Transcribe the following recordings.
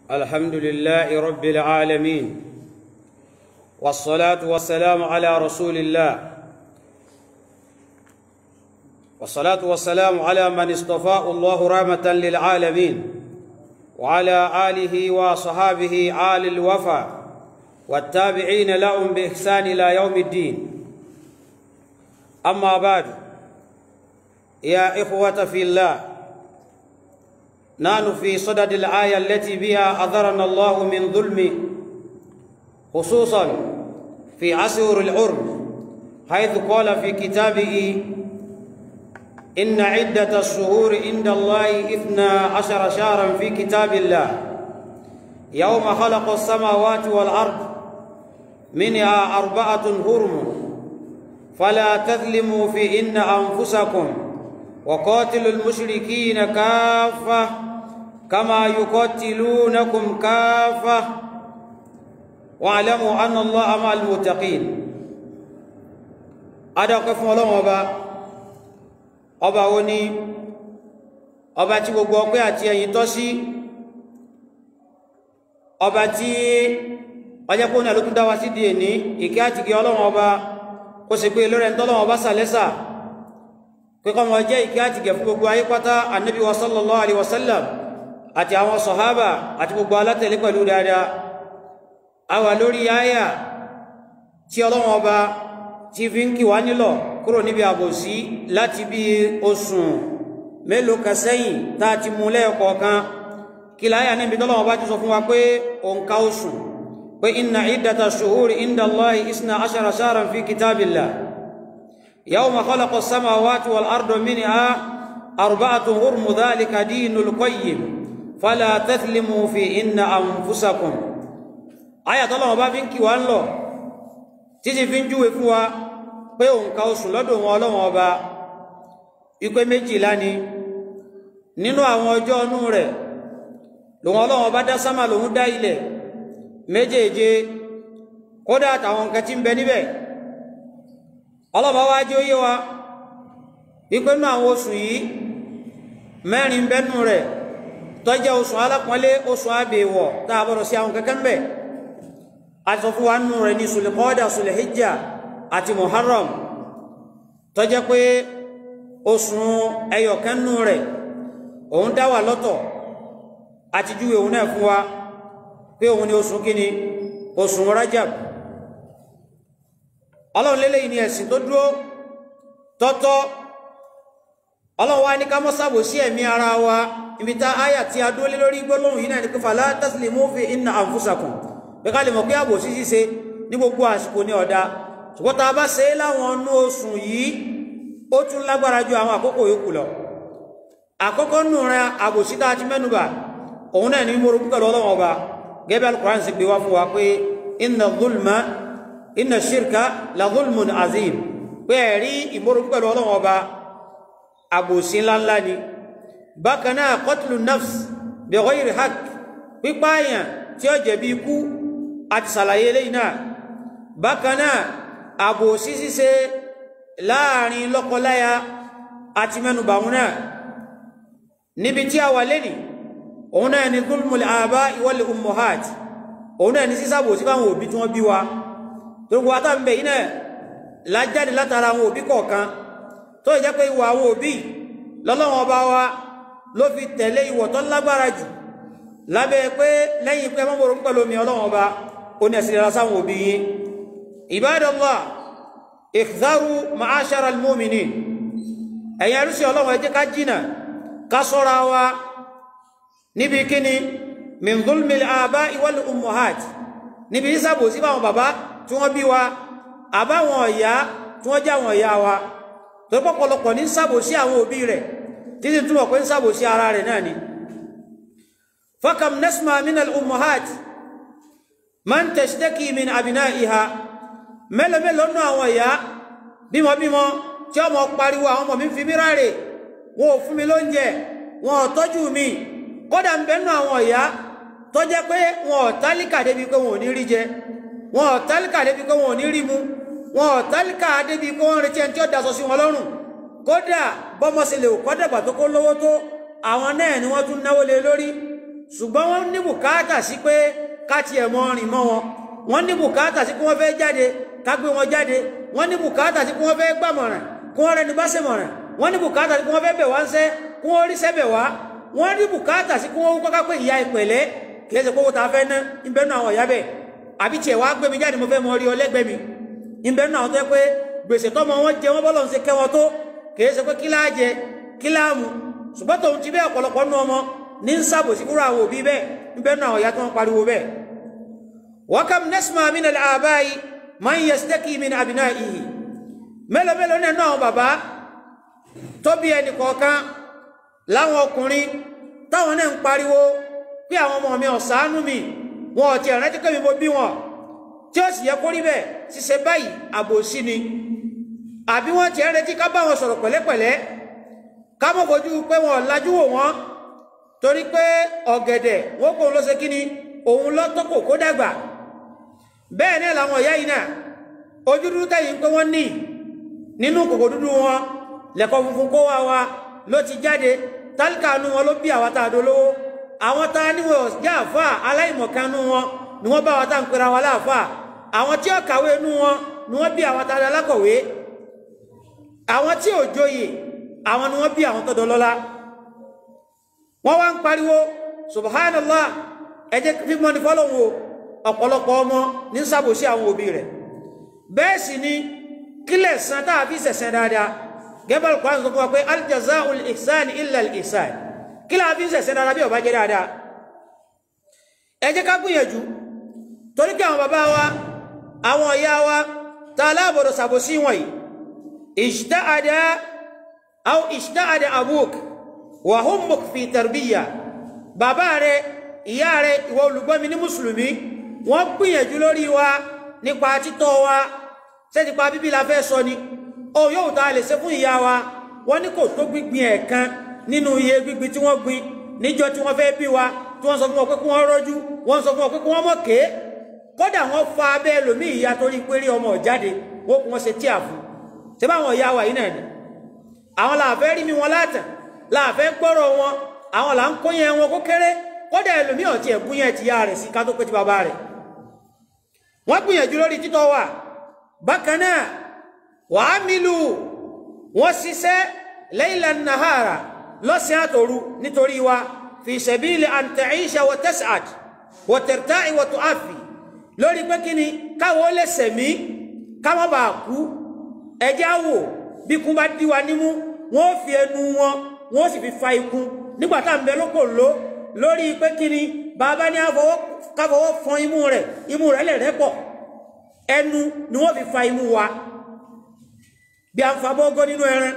الحمد لله رب العالمين والصلاة والسلام على رسول الله والصلاة والسلام على من اصطفاه الله رحمة للعالمين وعلى آله وصحابه آل الوفا والتابعين لهم بإحسان إلى يوم الدين أما بعد يا إخوة في الله نحن في صدد الآية التي بها أذرنا الله من ظلم خصوصا في عصر العرب حيث قال في كتابه إن عدة الشهور عند الله إثنى عشر شهرا في كتاب الله يوم خلق السماوات والأرض منها أربعة هرم فلا تظلموا فيهن أنفسكم وقاتلوا المشركين كافة كما يقاتلونكم كافة واعلموا أن الله مع المتقين أدقف الله أبا ọba wo ni ọba tí gbogbo ọpẹ́ àti ẹ̀yìn tọ́ sí ọba tí ọjọ́ pé ó ní àlókún dáwà sí di èní ìkẹ́ àti ìkẹ́ ọlọ́run ọba kó sì pé lórí ẹ̀ntọ́lọ́run ọba sàlẹ́sà pé kọ́ mọ̀ jẹ́ ìkẹ́ àti ìkẹ́ fún gbogbo ayé pátá annabi wa sallallahu alaihi wasallam àti àwọn sọ̀hábà àti gbogbo alátẹ̀lé pẹ̀lú dáadáa a wà lórí ayà tí ọlọ́run ọba tí fi ń kí wá nílọ̀ kúrò níbi àbòsí láti bí oṣù mélòó kan sẹ́yìn tá a ti mú lẹ́ẹ̀kọ̀ọ̀kan kí láyà níbi tọ́lọ́wọ́ bá ti sọ fún wa pé òǹkà oṣù pé inna iddata shuhuri inda Allahi isna ashara shahran fi kitabillah yawma khalaqa as-samawati wal arda minha arba'atun hurmu dhalika dinul qayyim fala tathlimu fi inna anfusakum àyà tọ́lọ́wọ́ bá fi ń kí wa ń lọ títí fi ń júwe fún wa pé òǹkà oṣù lọ́dọ̀ wọn ọlọ́wọ́n ọba ipé méjìlá ni nínú àwọn ọjọ́ ọnú rẹ̀ lòun ọlọ́wọ́n ọba dá sámà lòun dá ilẹ̀ méjèèje kódà àtàwọn nǹkan tí ń bẹ níbẹ̀ ọlọ́ba wá jẹ́ óyé wa ipé nínú àwọn oṣù yìí mẹ́rin bẹ́nu rẹ̀ tó jẹ́ oṣù alápọ̀nlé oṣù àbẹ̀wọ̀ tá a bọ̀rọ̀ sí àwọn kankan ń bẹ àti sọ fún wa nínú rẹ̀ ní sùlẹ̀kọ́dà sùlẹ̀híjà àti muharram tó jẹ́ pé oṣù ẹyọkẹ́nú rẹ̀ òun dá wà lọ́tọ̀ àti júwe òun náà fún wa pé òun ni oṣù kíni oṣù rajab ọlọ́run lélẹ̀ yìí ni ẹ̀sìn tó dúró tọ́tọ́ ọlọ́run wá ní ká mọ́ sábò sí ẹ̀mí ara wa ibi tá áyà tí a dúró lé lórí gbólóhùn yìí náà ní pé fala taslimu fi inna anfusakum pé ká lè mọ̀ pé àbòsí ṣíṣe ní gbogbo àsìkò ní ọ̀dá ṣùgbọ́n tá a bá ṣe é láwọn ọnú oṣù yìí ó tún lágbára ju àwọn àkókò yòókù lọ àkọ́kọ́ nù rẹ àbòsí tá a ti mẹ́nubà òun náà ní mórogún pẹ̀lú ọlọ́wọ́n ọba gẹ́gẹ́ Al-Qur'an sì gbé wá fún wa pé inna zulma inna shirka la zulmun azim pé ẹ̀rí ìmórogún pẹ̀lú ọlọ́wọ́n ọba àbòsí ńláńlá ni bákan náà qatlu nafs bi ghayri haqq pípáyàn tí ó jẹ̀bi ikú àti sàlàyé lẹ́yìn náà bákan náà àbòsí ṣíṣe láàrin lọ́kọláya àti mẹ́nubà wọn náà níbi tí a wà lẹ́nì òun náà ni gulmul àbá wal ummuhat òun náà ni sísàbò sí fáwọn òbí tí wọ́n bí wa tó gbogbo àtàbẹ̀ iná lájáde látara àwọn òbí kọ̀ọ̀kan tó jẹ́ pé ìwà àwọn òbí lọ́lọ́wọ́n bá wa ló fi tẹ̀lé ìwọ̀ tó lágbára jù lábẹ́ pé lẹ́yìn pé mọ́mọ́rò ń pẹ̀lú omi ọlọ́wọ́n bá ó ní ẹ̀sìn ìrọ̀lá sáwọn òbí yìí Ibadallah ìkìdárù ma'áṣára al-mu'minin ẹ̀yà rúsí ọlọ́wọ́ ẹjẹ́ ká jìnà ká sọ́ra wa níbi kíni min zulmil aba'i wal ummuhat níbi ìsàbò sí báwọn bàbá tí wọ́n bí wa àbáwọn ọ̀yá tí wọ́n já wọn ọ̀yá wa tó pọ̀pọ̀lọpọ̀ ní sàbò sí àwọn òbí rẹ̀ títí túnmọ̀ pé ń sàbò sí ara rẹ̀ náà ni fakam nasma min al-ummuhat man tashtaki min abina'iha mẹ́lẹ̀mẹ́lẹ̀ ọ̀nà àwọn ìyá bímọbímọ tí ọmọ pariwo àwọn ọmọ mi fi mí ráre wọn ò fún mi lóúnjẹ wọn ò tọ́jú mi kódà ń bẹ́nu àwọn ìyá tó jẹ́ pé wọn ò tálíkà débi pé wọn ò ní rí jẹ wọn ò tálíkà débi pé wọn ò ní rí mu wọn ò tálíkà débi pé wọn retí ẹni tí ó daṣọ sí wọn lọ́rùn kódà bọ́mọ sí lè kọ́ dàgbà tó kó lówó tó àwọn náà ni wọ́n tún náwó lé lórí ṣùgbọ́n wọ́n ní bùkátà sí pé ká tiẹ̀ mọ rìn mọ́ wọn wọ́n ní bùkátà sí pé wọ́n fẹ́ jáde ká gbé wọn jáde wọ́n ní bùkátà sí pé wọ́n fẹ́ gbàmọ̀ràn kí wọ́n rẹni bá ṣe mọ̀ràn wọ́n ní bùkátà sí pé wọ́n fẹ́ bẹ̀ wá ń sẹ́ kí wọ́n rí sẹ́bẹ̀ wá wọ́n ní bùkátà sí pé wọ́n kọ́ká pé ìyá ìpẹ̀lẹ́ kìí ṣe kówó ta fẹ́ ná ìbẹ́ nù àwọn ìyá bẹ̀ àbí tiẹ̀ wá gbé mi jáde mo fẹ́ mọ rí ọlẹ́gbẹ́ mi ìbẹ́ nù àwọn tó yẹ pé gbèsè tọ́mọ wọn jẹ wọ́n bọ́lọ̀ ń ṣe kẹ́ wọn tó kìí ṣe pé kí láà jẹ kí láà mu ṣùgbọ́n tòun ti bẹ́ẹ̀ ọ̀pọ̀lọpọ̀ nù ọmọ ní ń sàbòsí fúnra àwọn òbí bẹ́ẹ̀ ìbẹ́ nù àwọn ìyá tó ń pariwo bẹ́ẹ̀ wakam nasma min al-abai man yastaki min abnaihi mélòó mélòó nínú àwọn bàbá tó bí ẹnì kọ̀ọ̀kan láwọn ọkùnrin táwọn náà ń pariwo pé àwọn ọmọ mi ọ̀sánú mi wọn ò tiẹ̀ rántí pé mi mo bí wọn tí ó sì yẹ kó rí bẹ́ẹ̀ ṣiṣẹ́ báyìí àbòsí ni àbí wọ́n tiẹ̀ retí ká bá wọn sọ̀rọ̀ pẹ̀lẹ́pẹ̀lẹ́ ká mọ̀ fojú pé wọn lajú wò wọ́n torí pé ọ̀gẹ̀dẹ̀ wọ́n kò ló ṣe kí ni òun lọ́tọ́kò kó dàgbà bẹ́ẹ̀ náà làwọn ìyá yìí náà ojú dúdú tẹ̀yìn pé wọ́n ní nínú kòkò dúdú wọn lẹ́kọ̀ọ́ funfun kó wá wa ló ti jáde tálíkà nu wọn ló bí àwọn tá a dolówó àwọn tá a níwọ̀n jẹ́ àfà aláìmọ̀kan nu wọn ni wọ́n bá wa tá à ń pera wa láàfà àwọn tí ó kàwé nu wọn ni wọ́n bí àwọn tá a lákọ̀wé àwọn tí ò joyè àwọn ni wọ́n bí àwọn tó dọlọ́lá wọ́n wá ń pariwo subhanallah ẹ jẹ́ fífọ́ ní fọ́lọ́hún o ọ̀pọ̀lọpọ̀ ọmọ ní sàbòsí àwọn òbí rẹ̀ bẹ́ẹ̀ sì ni kílẹ̀ san táà fi sẹ̀sẹ̀ dáadáa gẹ́bẹ̀rẹ̀ kwan sọ fún wa pé aljaza'ul ihsan illa al-ihsan kílẹ̀ fi sẹ̀sẹ̀ dáadáa bí ó bá jẹ́ dáadáa ẹ jẹ́ ká gbìyànjú torí kí àwọn bàbá wa àwọn ìyá wa ta aláàbọ̀dọ̀ sàbòsí wọ̀nyí ijtahada aw ijtahada abuk wa hummuk fi tarbiyya bàbá rẹ̀ ìyá rẹ̀ ìwọ olùgbọ́mi ní mùsùlùmí wọ́n gbìyànjú lórí wa nípa títọ́ wa ṣé nípa bíbí la fẹ́ sọ ni ó yóò ta lè ṣe fún ìyá wa wọ́n ní kò tó gbígbin ẹ̀kan nínú iye gbígbin tí wọ́n gbin níjọ́ tí wọ́n fẹ́ bí wa tí wọ́n sọ fún wọn pé kí wọ́n rọ́jú wọ́n sọ fún wọn pé kí wọ́n mọ̀ ké kódà wọ́n fa abẹ́ ẹlòmíì ìyá torí pé rí ọmọ jáde wọ́n kí wọ́n ṣe tíà fún ṣé báwọn ìyá wa yìí náà ni àwọn làfẹ́ rí mi wọn látàn làfẹ́ gbọ́rọ̀ wọn àwọn là ń kó yẹn wọn kó kéré kódà ẹlòmíì ọ̀tí ẹ̀bú yẹn ti yá rẹ̀ sí ká tó pé ti bàbá rẹ̀ wọ́n gbìyànjú lórí títọ́ wa bákan náà wàá mílù wọ́n ṣiṣẹ́ laylan nahara lọ́sìn àtòru nítorí wa fi sabili an ta'isha wa tas'ad wa tarta'i wa tu'afi lórí pé kí ni káwọ́ lè sẹ̀mí ká má bàa kú ẹjẹ́ àwò bí kún bá dí wa nímú wọ́n fi ẹnu wọn wọ́n sì fi fa ikú nígbà tá à ń bẹ lóko ló lórí pé kí ni bàbá ní káfọwọ́ fọn imú rẹ̀ imú rẹ̀ lè rẹ́pọ̀ ẹnu ni wọ́n fi fa imú wa bí a ń fa bọ́gọ́ nínú ẹran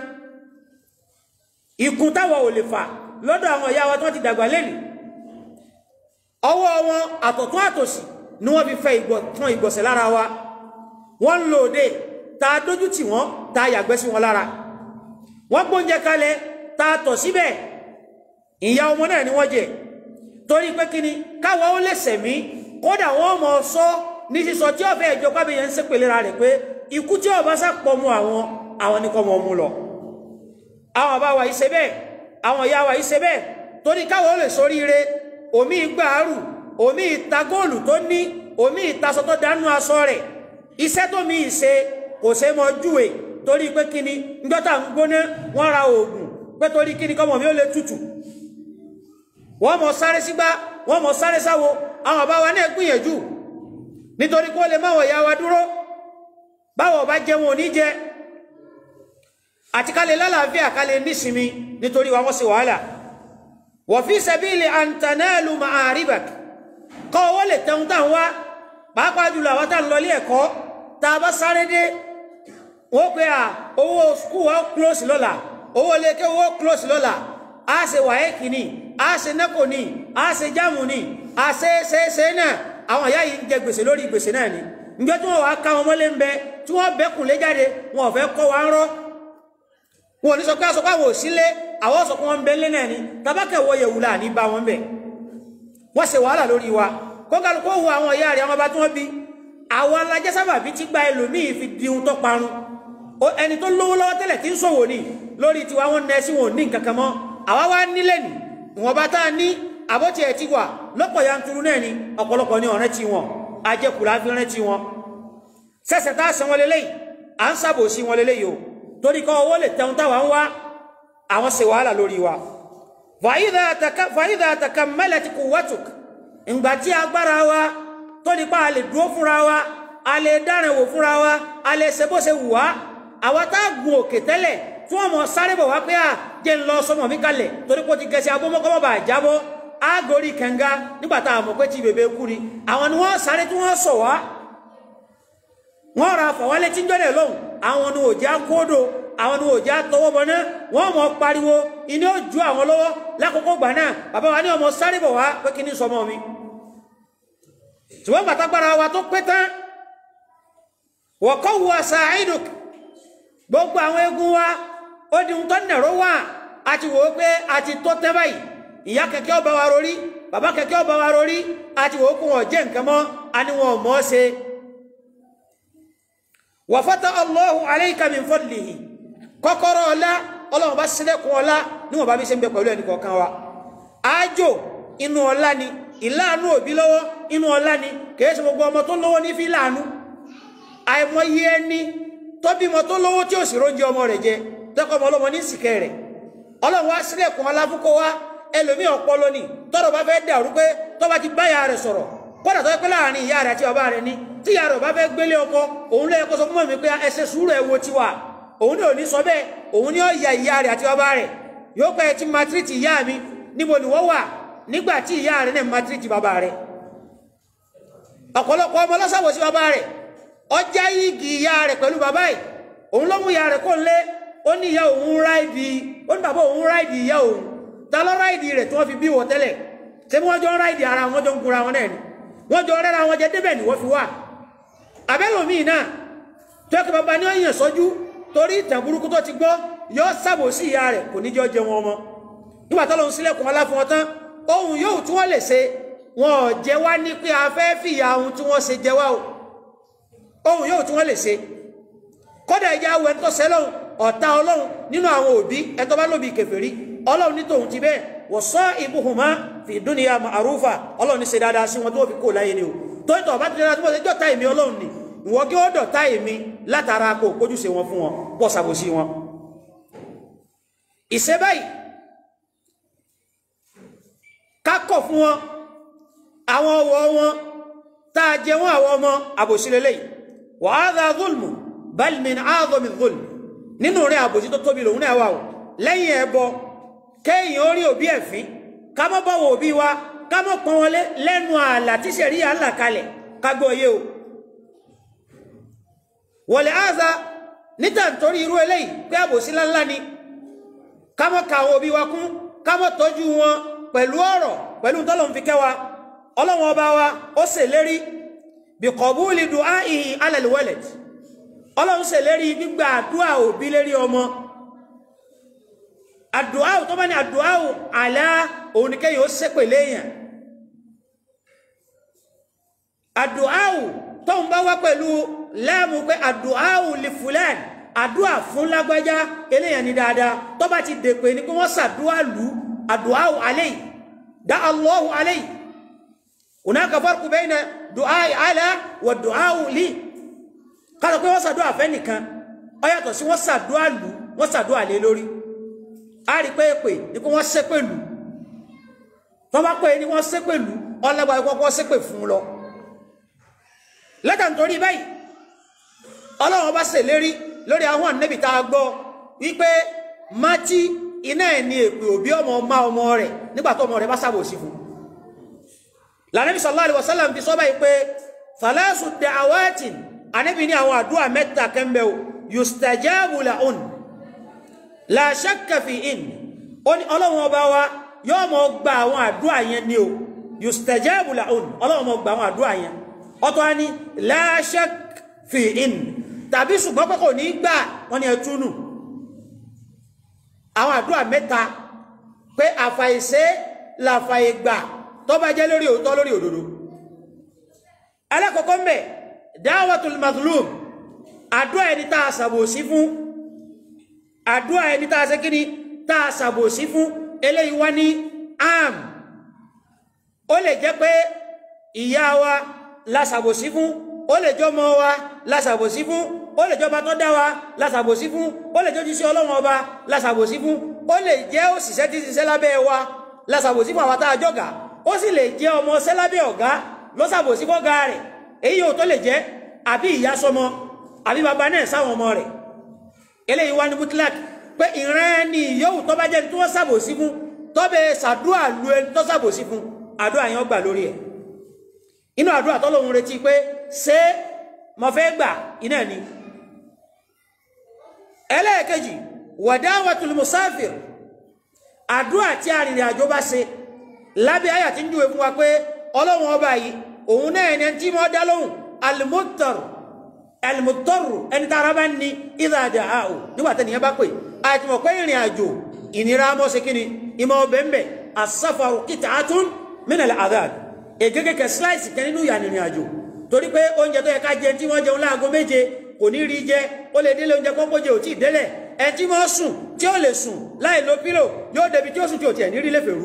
ikùn táwa ò lè fà lọ́dọ̀ àwọn ìyá wa tó ti dàgbà lẹ́nu ọwọ́ wọn àtọ̀tún àtòsì ni wọ́n fi fẹ́ fún ìgbọ̀nsẹ̀ lára wa wọ́n ń lò òde ta dójú tì wọ́n ta yàgbẹ́ sí wọn lára wọ́n gbóúnjẹ kalẹ̀ ta tọ̀ síbẹ̀ ìyá ọmọ náà ni wọ́n jẹ torí pé kí ni káwa ó lè sẹ̀mí kódà wọ́n mọ̀ sọ ní sísọ tí ọ̀fẹ́ ìjọ pábíyẹn ń sépèlé ra rẹ̀ pé ikú tí ọba sápọ̀ mú àwọn àwọn ní kọ́ mọ̀ mú lọ àwọn bá wa ìṣe bẹ́ẹ̀ àwọn ìyá wa ìṣe bẹ́ẹ̀ torí káwa ó lè soríire omi gbàárù omi ìta góòlù tó ní omi ìtasọ tó dánú aṣọ rẹ̀ iṣẹ́ tó mi ìṣe kò ṣe mọ júwe torí pé kí ni njọ́ta ń gbóná wọ́n ra oògùn pé torí kí ni kọ́mọ mi ó lè tutù wọ́n mọ̀ sáré sígbá wọ́n mọ̀ sáré sáwo àwọn bàbá wa náà gbìyànjú nítorí kó lè máwọ̀ ìyá wa dúró báwọ̀ bá jẹ wọn ò ní jẹ àti ká lè lálàáfíà ká lè nísinmi nítorí wa wọ́n sì wàhálà wa fi sabili an tanalu ma'aribak kọ́ owó lè tẹun tàn wá pàápàá jùlọ àwọn tá ń lọ ilé ẹ̀kọ́ tá a bá sáré dé wọ́n pe à owó skul wa close lọ́la owó leke owó close lọ́la a ṣe wàhẹ́kì ni a ṣe nẹ́kò ni a ṣe jáàmù ni a ṣe ṣe ṣe náà àwọn ìyá yìí ń jẹ gbèsè lórí gbèsè náà ni njẹ́ tí wọ́n wá ká wọn mọ́lé ń bẹ tí wọ́n bẹ́kùn lé jáde wọn ò fẹ́ kọ́ wa ń rọ́ wọn ò ní sọ pé aṣọ pàwọ̀ òsínlé àwọn sọ pé wọ́n ń bẹ lé náà ni tabakẹ́ wọ yẹ̀wù là ní bá wọn bẹ̀ wọ́n ṣe wàhálà lórí wa kó kálukó hu àwọn ìyá rẹ̀ àwọn ọba tí wọ́n bí àwọn alájẹsábà bí ti gba ẹlòmíì fi di ohun tó parun ẹni tó lówó lọ́wọ́ tẹ́lẹ̀ tí ń ṣòwò ní lórí tiwa wọn nẹ sí wọn ò ní nǹkan kan mọ́ àwa wá nílẹ̀ ní ìwọ̀nba tá a ní àbọ̀tí ẹ̀ ti wà lọ́pọ̀ yanturu náà ni ọ̀pọ̀lọpọ̀ ní ọ̀rẹ́ tí wọn ajẹ́kùlá fi rẹ́ tí wọn sẹ́sẹ̀ tá a san wọn lélẹ́yìí à ń sàbòsí wọn lélẹ́yìí o torí kọ́ owó lè tẹun táwa ń wá àwọn ṣe wàhálà lórí wa fàyídà àtàkà mẹ́lẹ̀ ti kù wọ́tùk ìgbà tí agbára wa tó nípa a lè dúró fúnra wa a lè dárìn wò fúnra wa a lè ṣe bó ṣe wù wá àwa tá a gun òkè tẹ́lẹ̀ tí wọ́n mọ̀ sáré bọ̀ wá pé à jẹ́ ń lọ sọmọ mi kalẹ̀ torí pé ó ti gẹ̀ẹ́sì abómọ́kọ́mọ́ bá jábọ́ ágórí kẹ̀ǹga nígbà tá a mọ̀ pé tí bèbè kú ni àwọn ni wọ́n sáré tí wọ́n sọ̀ wá wọ́n ra fọ̀wálé tí ń jọ́lẹ̀ lóhùn àwọn ni òjá kódò àwọn ni òjá tọwọ́ bọ̀ náà wọ́n mọ̀ pariwo iná ó ju àwọn lọ́wọ́ lákòókò gbà náà bàbá wa ní ọmọ sáré bọ̀ wá pé kí ní sọmọ mi ṣùgbọ́n pàtàkàrà wa tó pé tán wọ̀kọ́ wa sàáìdùk gbogbo àwọn egun wa ó di ohun tó nẹ̀rọ wà a ti wò ó pé a ti tó tẹ́ báyìí ìyá kẹ̀kẹ́ ọba wa rorí bàbá kẹ̀kẹ́ ọba wa rorí a ti wò ó kó wọn jẹ́ nǹkan mọ́ a ní wọn mọ́ ṣe wa fata Allahu alayka min fadlihi kọ́kọ́rọ́ ọlá ọlọ́run bá sílẹ̀kùn ọlá níwọ̀n bá bí ṣe ń bẹ pẹ̀lú ẹnì kọ̀ọ̀kan wa ájò inú ọlá ni ìláàánú òbí lọ́wọ́ inú ọlá ni kìí ṣe gbogbo ọmọ tó lówó ní fi láàánú àìmọye ẹni tó bímọ tó lówó tí ò sì róúnjẹ ọmọ rẹ̀ jẹ tẹ́kọ̀ ọmọ ọlọ́mọ ní ìsìnkẹ́ rẹ̀ ọlọ́run wá sílẹ̀kùn ọlá fún kó wá ẹlòmíì ọpọlọ ni tọ́rọ̀ bá fẹ́ dàrú pé tó bá ti bá ìyá rẹ̀ sọ̀rọ̀ kódà tó yẹ pé láàrin ìyá rẹ̀ àti bàbá rẹ̀ ni tí ìyá rẹ̀ bá fẹ́ gbélé ọkọ òun lè kó sọ fún mi pé ẹsẹ̀ sùúrù ẹ̀ wo tiwa òun ní òní sọ bẹ́ẹ̀ òun ní ó ya ìyá rẹ̀ àti bàbá rẹ̀ yóò pẹ́ ti matiriti ìyá mi níbo ni wọ́n wà nígbà tí ìyá rẹ̀ náà matiriti bàbá rẹ̀ ọ̀pọ̀lọpọ̀ ọmọ lọ́sàbò sí bàbá rẹ̀ ọjà igi ìyá rẹ̀ pẹ̀lú bàbá yìí òun ló mú ìyá rẹ̀ kó lé ó ní ìyá òun ráìdì ó ní bàbá òun ráìdì ìyá òun ta ló ráìdì rẹ̀ tí wọ́n fi bí wọ tẹ́lẹ̀ ṣé bí wọ́n jọ ń ráìdì ara wọn jọ ń gunra wọn náà ni wọ́n jọ rẹ́ra wọn jẹ débẹ̀ ni wọ́n fi wà abẹ́lòmíì náà tó yẹ kí bàbá ní ọ̀yàn sọ́jú torí ìtàn burúkú tó ti gbọ́ yọ sábò sí ìyá rẹ̀ kò ní jọ jẹ wọn ọmọ nígbà tó lóun sílẹ̀kùn ọlá fún wọn tán ohun yóò tí wọ́n lè ṣe wọn ò jẹ wá ní pé a fẹ́ fìyà ohun tí wọ́n ṣe jẹ wá o ohun yóò tí wọ́n lè ṣe kódà ìjà awọ ẹni tó ṣẹ lọ́hùn ọ̀tá ọlọ́run nínú àwọn òbí ẹni tó bá lóbi kèfèrí ọlọ́run ní tòun ti bẹ́ẹ̀ wọ́n sọ ibuhuma fi dúnìyà ma'rufa ọlọ́run ní ṣe dáadáa sí wọn tó fi kó láyé ni o tó ìtọ̀ bá ti dáadáa tí wọ́n ṣe jọ́ta èmi ọlọ́run ni ìwọ́n kí ó dọ̀tá èmi látara kó kójúṣe wọn fún wọn pọ̀ ṣàbòsí wọn ìṣe báyìí kákọ̀ fún wọn àwọn ọwọ́ wọn tá a jẹ wọn àwọn ọmọ àbòsílélẹ̀ wa hadha zulmu bal min a'zami zulm nínú rẹ̀ àbòsí tó tóbi lòun náà wà o lẹ́yìn ẹbọ kéèyàn orí òbí ẹ̀fín ká mọ́ bọ̀wọ̀ òbí wa ká mọ́ pọn wọn lẹ́nu ààlà tí sẹ̀rí à ń là kalẹ̀ ká gbọ́ yé o wọ̀lẹ̀ áza níta nítorí irú eléyìí pé àbòsí ńláńlá ni ká mọ́ ka àwọn òbí wa kún ká mọ́ tọ́jú wọn pẹ̀lú ọ̀rọ̀ pẹ̀lú tọ́lọ́run fi kẹ́ wa ọlọ́run ọba wa ó ṣèlérí bí kọ̀búlì du'a'ihi 'ala al-walad ọlọ́run ṣèlérí gbígbà àdúrà òbí lérí ọmọ àdúrà tó bá ní àdúrà àlá òun ni kẹ́yìn ó ṣépè léèyàn àdúrà tó ń bá wá pẹ̀lú láàmú pé àdúrà li fulan àdúrà fún lágbájá eléyàn ní dáadáa tó bá ti dèpè ní pé wọ́n ṣàdúrà lù àdúrà alayhi dá Allahu alayhi hunaka farqu bayna du'a ala wa du'a li kálọ̀ pé wọ́n ṣàdúrà fẹ́ nìkan ó yàtọ̀ sí wọ́n ṣàdúrà lù wọ́n ṣàdúrà lé lórí a rí pé èpè ní pé wọ́n ṣépè lù tó bá pè ní wọ́n ṣépè lù ọlọ́gbà ìkọ́kọ́ ṣépè fún lọ lẹ́tà nítorí báyìí ọlọ́run bá ṣèlérí lórí àwọn ànẹ́bì tá a gbọ́ wípé mátí iná ẹ̀ ní èpè òbí ọmọ ọmọ ọmọ rẹ̀ nígbà tó ọmọ rẹ̀ bá ṣàbòsí fún lànàbì sallallahu alaihi wasallam fi sọ báyìí pé falasu da'awatin ànẹ́bì ní àwọn àdúrà mẹ́ta kẹ́mbẹ́ o yustajabu lahun la shakka fi in ó ní ọlọ́run ọba wa yóò mọ gba àwọn àdúrà yẹn ni o yustajabu lahun ọlọ́run mọ gba àwọn àdúrà yẹn ọ̀tọ̀ ni la shakka fi in tàbí ṣùgbọ́n pé kò ní gbà wọ́n ní ẹtúnù àwọn àdúrà mẹ́ta pé àfàìṣe làfàìgbà tó bá jẹ́ lórí òótọ́ lórí òdodo alákọ̀ọ́kọ́ mbẹ̀ dáwàtul mazlum àdúrà ẹni tá a ṣàbòsí fún àdúrà ẹni tá a ṣe kíni tá a ṣàbòsí fún eléyìí wá ní am ó lè jẹ́ pé ìyá wa lásàbòsí fún ó lè jọ ọmọ wa lásàbòsí fún ó lè jọba tó dá wa lásàbòsí fún ó lè jọ jíṣẹ́ ọlọ́run ọba lásàbòsí fún ó lè jẹ́ òṣìṣẹ́ tí ṣiṣẹ́ lábẹ́ wa lásàbòsí fún àwọn tá a jọ̀gá ó sì lè jẹ́ ọmọ ṣẹ́ lábẹ́ ọ̀gá lọ́sàbòsí fọ́gá rẹ̀ èyí yóò tó lè jẹ́ àbí ìyá sọmọ àbí bàbá náà sáwọn ọmọ rẹ̀ eléyìí wá ní mutlak pé ìran ẹni yóò tó bá jẹ́ tí wọ́n sàbòsí fún tó bẹ ṣàdúrà lu ẹni tó sàbòsí fún àdúrà yẹn gbà lórí ẹ̀ inú àdúrà tọ́lọ́hun retí pé ṣé mo fẹ́ gbà iná ni ẹlẹ́ẹ̀kejì wadawatul musafir àdúrà tí arìnrìn àjò bá ṣe lábẹ́ àyà tí ń júwe fún wa pé ọlọ́run ọba yìí òun náà ẹni tí mo dá lóhùn alimọ́tọ̀rù alimọ́tọ̀rù ẹni tá ara bá ní ìdá àjà àò nígbà tẹ́niyàn bá pè àti mọ̀ pé ìrìn àjò ìnira mọ́ sí kíni ìmọ̀ ọbẹ̀ ń bẹ̀ asáfàrù kìtà átún mínàlẹ̀ àdáàd ègégé kẹ sláìsì kẹ nínú ìyà ìrìn àjò torí pé oúnjẹ tó yẹ ká jẹ tí wọ́n jẹun láago méje kò ní rí jẹ ó lè délé oúnjẹ pọ́npọ́ jẹ ò tí ì délẹ̀ ẹ tí wọ́n sùn tí ó lè sùn láì lo pílò yóò débi tí ó sùn tí ò tiẹ̀ ní rí lẹ́fẹ̀ẹ́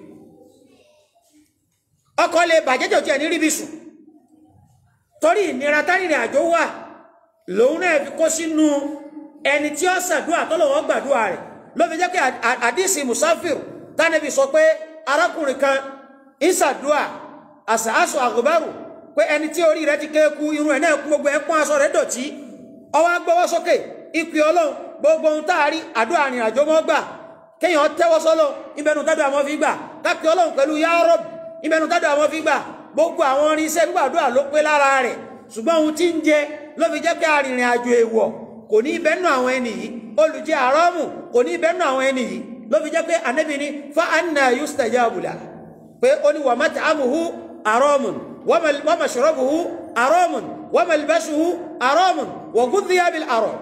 ọkọ̀ lè bàjẹ́ tí ò tiẹ̀ ní rí bí sùn torí ìnira tárìnrìn àjò wà lòun náà fi kó sínú ẹni tí ó ṣàdúrà tọ́lọ́wọ́ gbàdúrà rẹ̀ ló fi jẹ́ pé àdìsí musafir tánàbí sọ pé arákùnrin kan ń ṣàdúrà àṣàṣọ àgùbárù pé ẹni tí orí rẹ̀ ti kéku irun ẹ̀ náà kú gbogbo ẹ̀ pọ́n aṣọ rẹ̀ dọ̀tí ọwọ́ agbọ́wọ́ sókè ìpè ọlọ́run gbogbo ohun tá a rí àdúrà àrìn àjò mọ́ gbà kéèyàn tẹ́wọ́ sọ́lọ́ ìbẹnu tádùn àmọ́ fi gbà kápẹ́ ọlọ́run pẹ̀lú yá rọ́bì ìbẹnu tádùn àmọ́ fi gbà gbogbo àwọn orin iṣẹ́ gbàdúrà ló pé lára rẹ̀ ṣùgbọ́n ohun tí ń jẹ ló fi jẹ́ pé arìnrìn àjò èèwọ̀ kò ní ìbẹ́nu àwọn ẹni yìí olùjẹ àrọ́mù kò ní ìbẹ́nu àwọn ẹni yìí ló fi jẹ́ pé ànábì ní fa anna yustajabu la pé ó ní wa mat'amuhu àrọ́mùn wa mashrabuhu àrọ́mùn wa malbasuhu àrọ́mùn wa ghudhiya bil àrọ́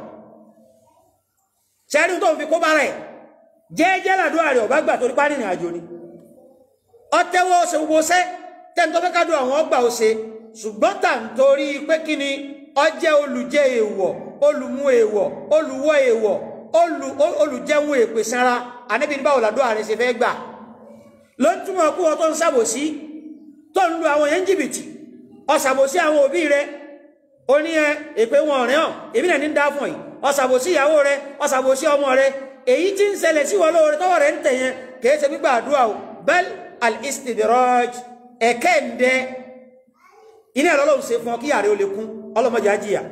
ṣẹ́rí tó ń fi kó bá rẹ̀ jẹ́ẹ́jẹ́ làdúrà rẹ̀ ọ̀bá gbà torí párìnrìn àjò ni ọtẹ́wọ́ ṣe gbogbo ṣẹ́ tẹ́ntọ́ fẹ́ kádùn àwọn ọgbà òṣè ṣùgbọ́n tà ń torí pé kí ni ọjẹ́ olùjẹ èèwọ̀ olùmú èèwọ̀ olùwọ́ èèwọ̀ olùjẹun èpè sanra àníbi ní báwo làdúrà rẹ̀ ṣe fẹ́ gbà ló ń túmọ̀ kú wọn tó ń ṣàbòsí tó ń lu àwọn yẹn jìbìtì ọ̀ṣàbòsí àwọn òbí rẹ̀ ó ní ẹ èpè wọn ọ̀rẹ́ hàn èmi náà ní ń dá fún yìí ọ̀ṣàbòsí ìyàwó rẹ̀ ọ̀ṣàbòsí ọmọ rẹ̀ èyí tí ń ṣẹlẹ̀ sí wọn lóore tọwọ́ rẹ̀ ń tẹ̀ yẹn kìí ṣe gbígbà àdúrà o bẹ́ẹ̀ al-istidraj ẹ̀kẹ́ ń dẹ iná ẹ̀rọ lóun ṣe fún ọ kí yàrá ó lè kún ọlọ́mọdé ajíyà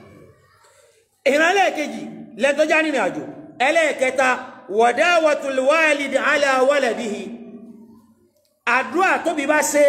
ìran ẹlẹ́ẹ̀kejì lẹ́tọ́já nínú àjò ẹlẹ́ẹ̀kẹta wadawatul walidi ala waladihi àdúrà tóbi bá ṣe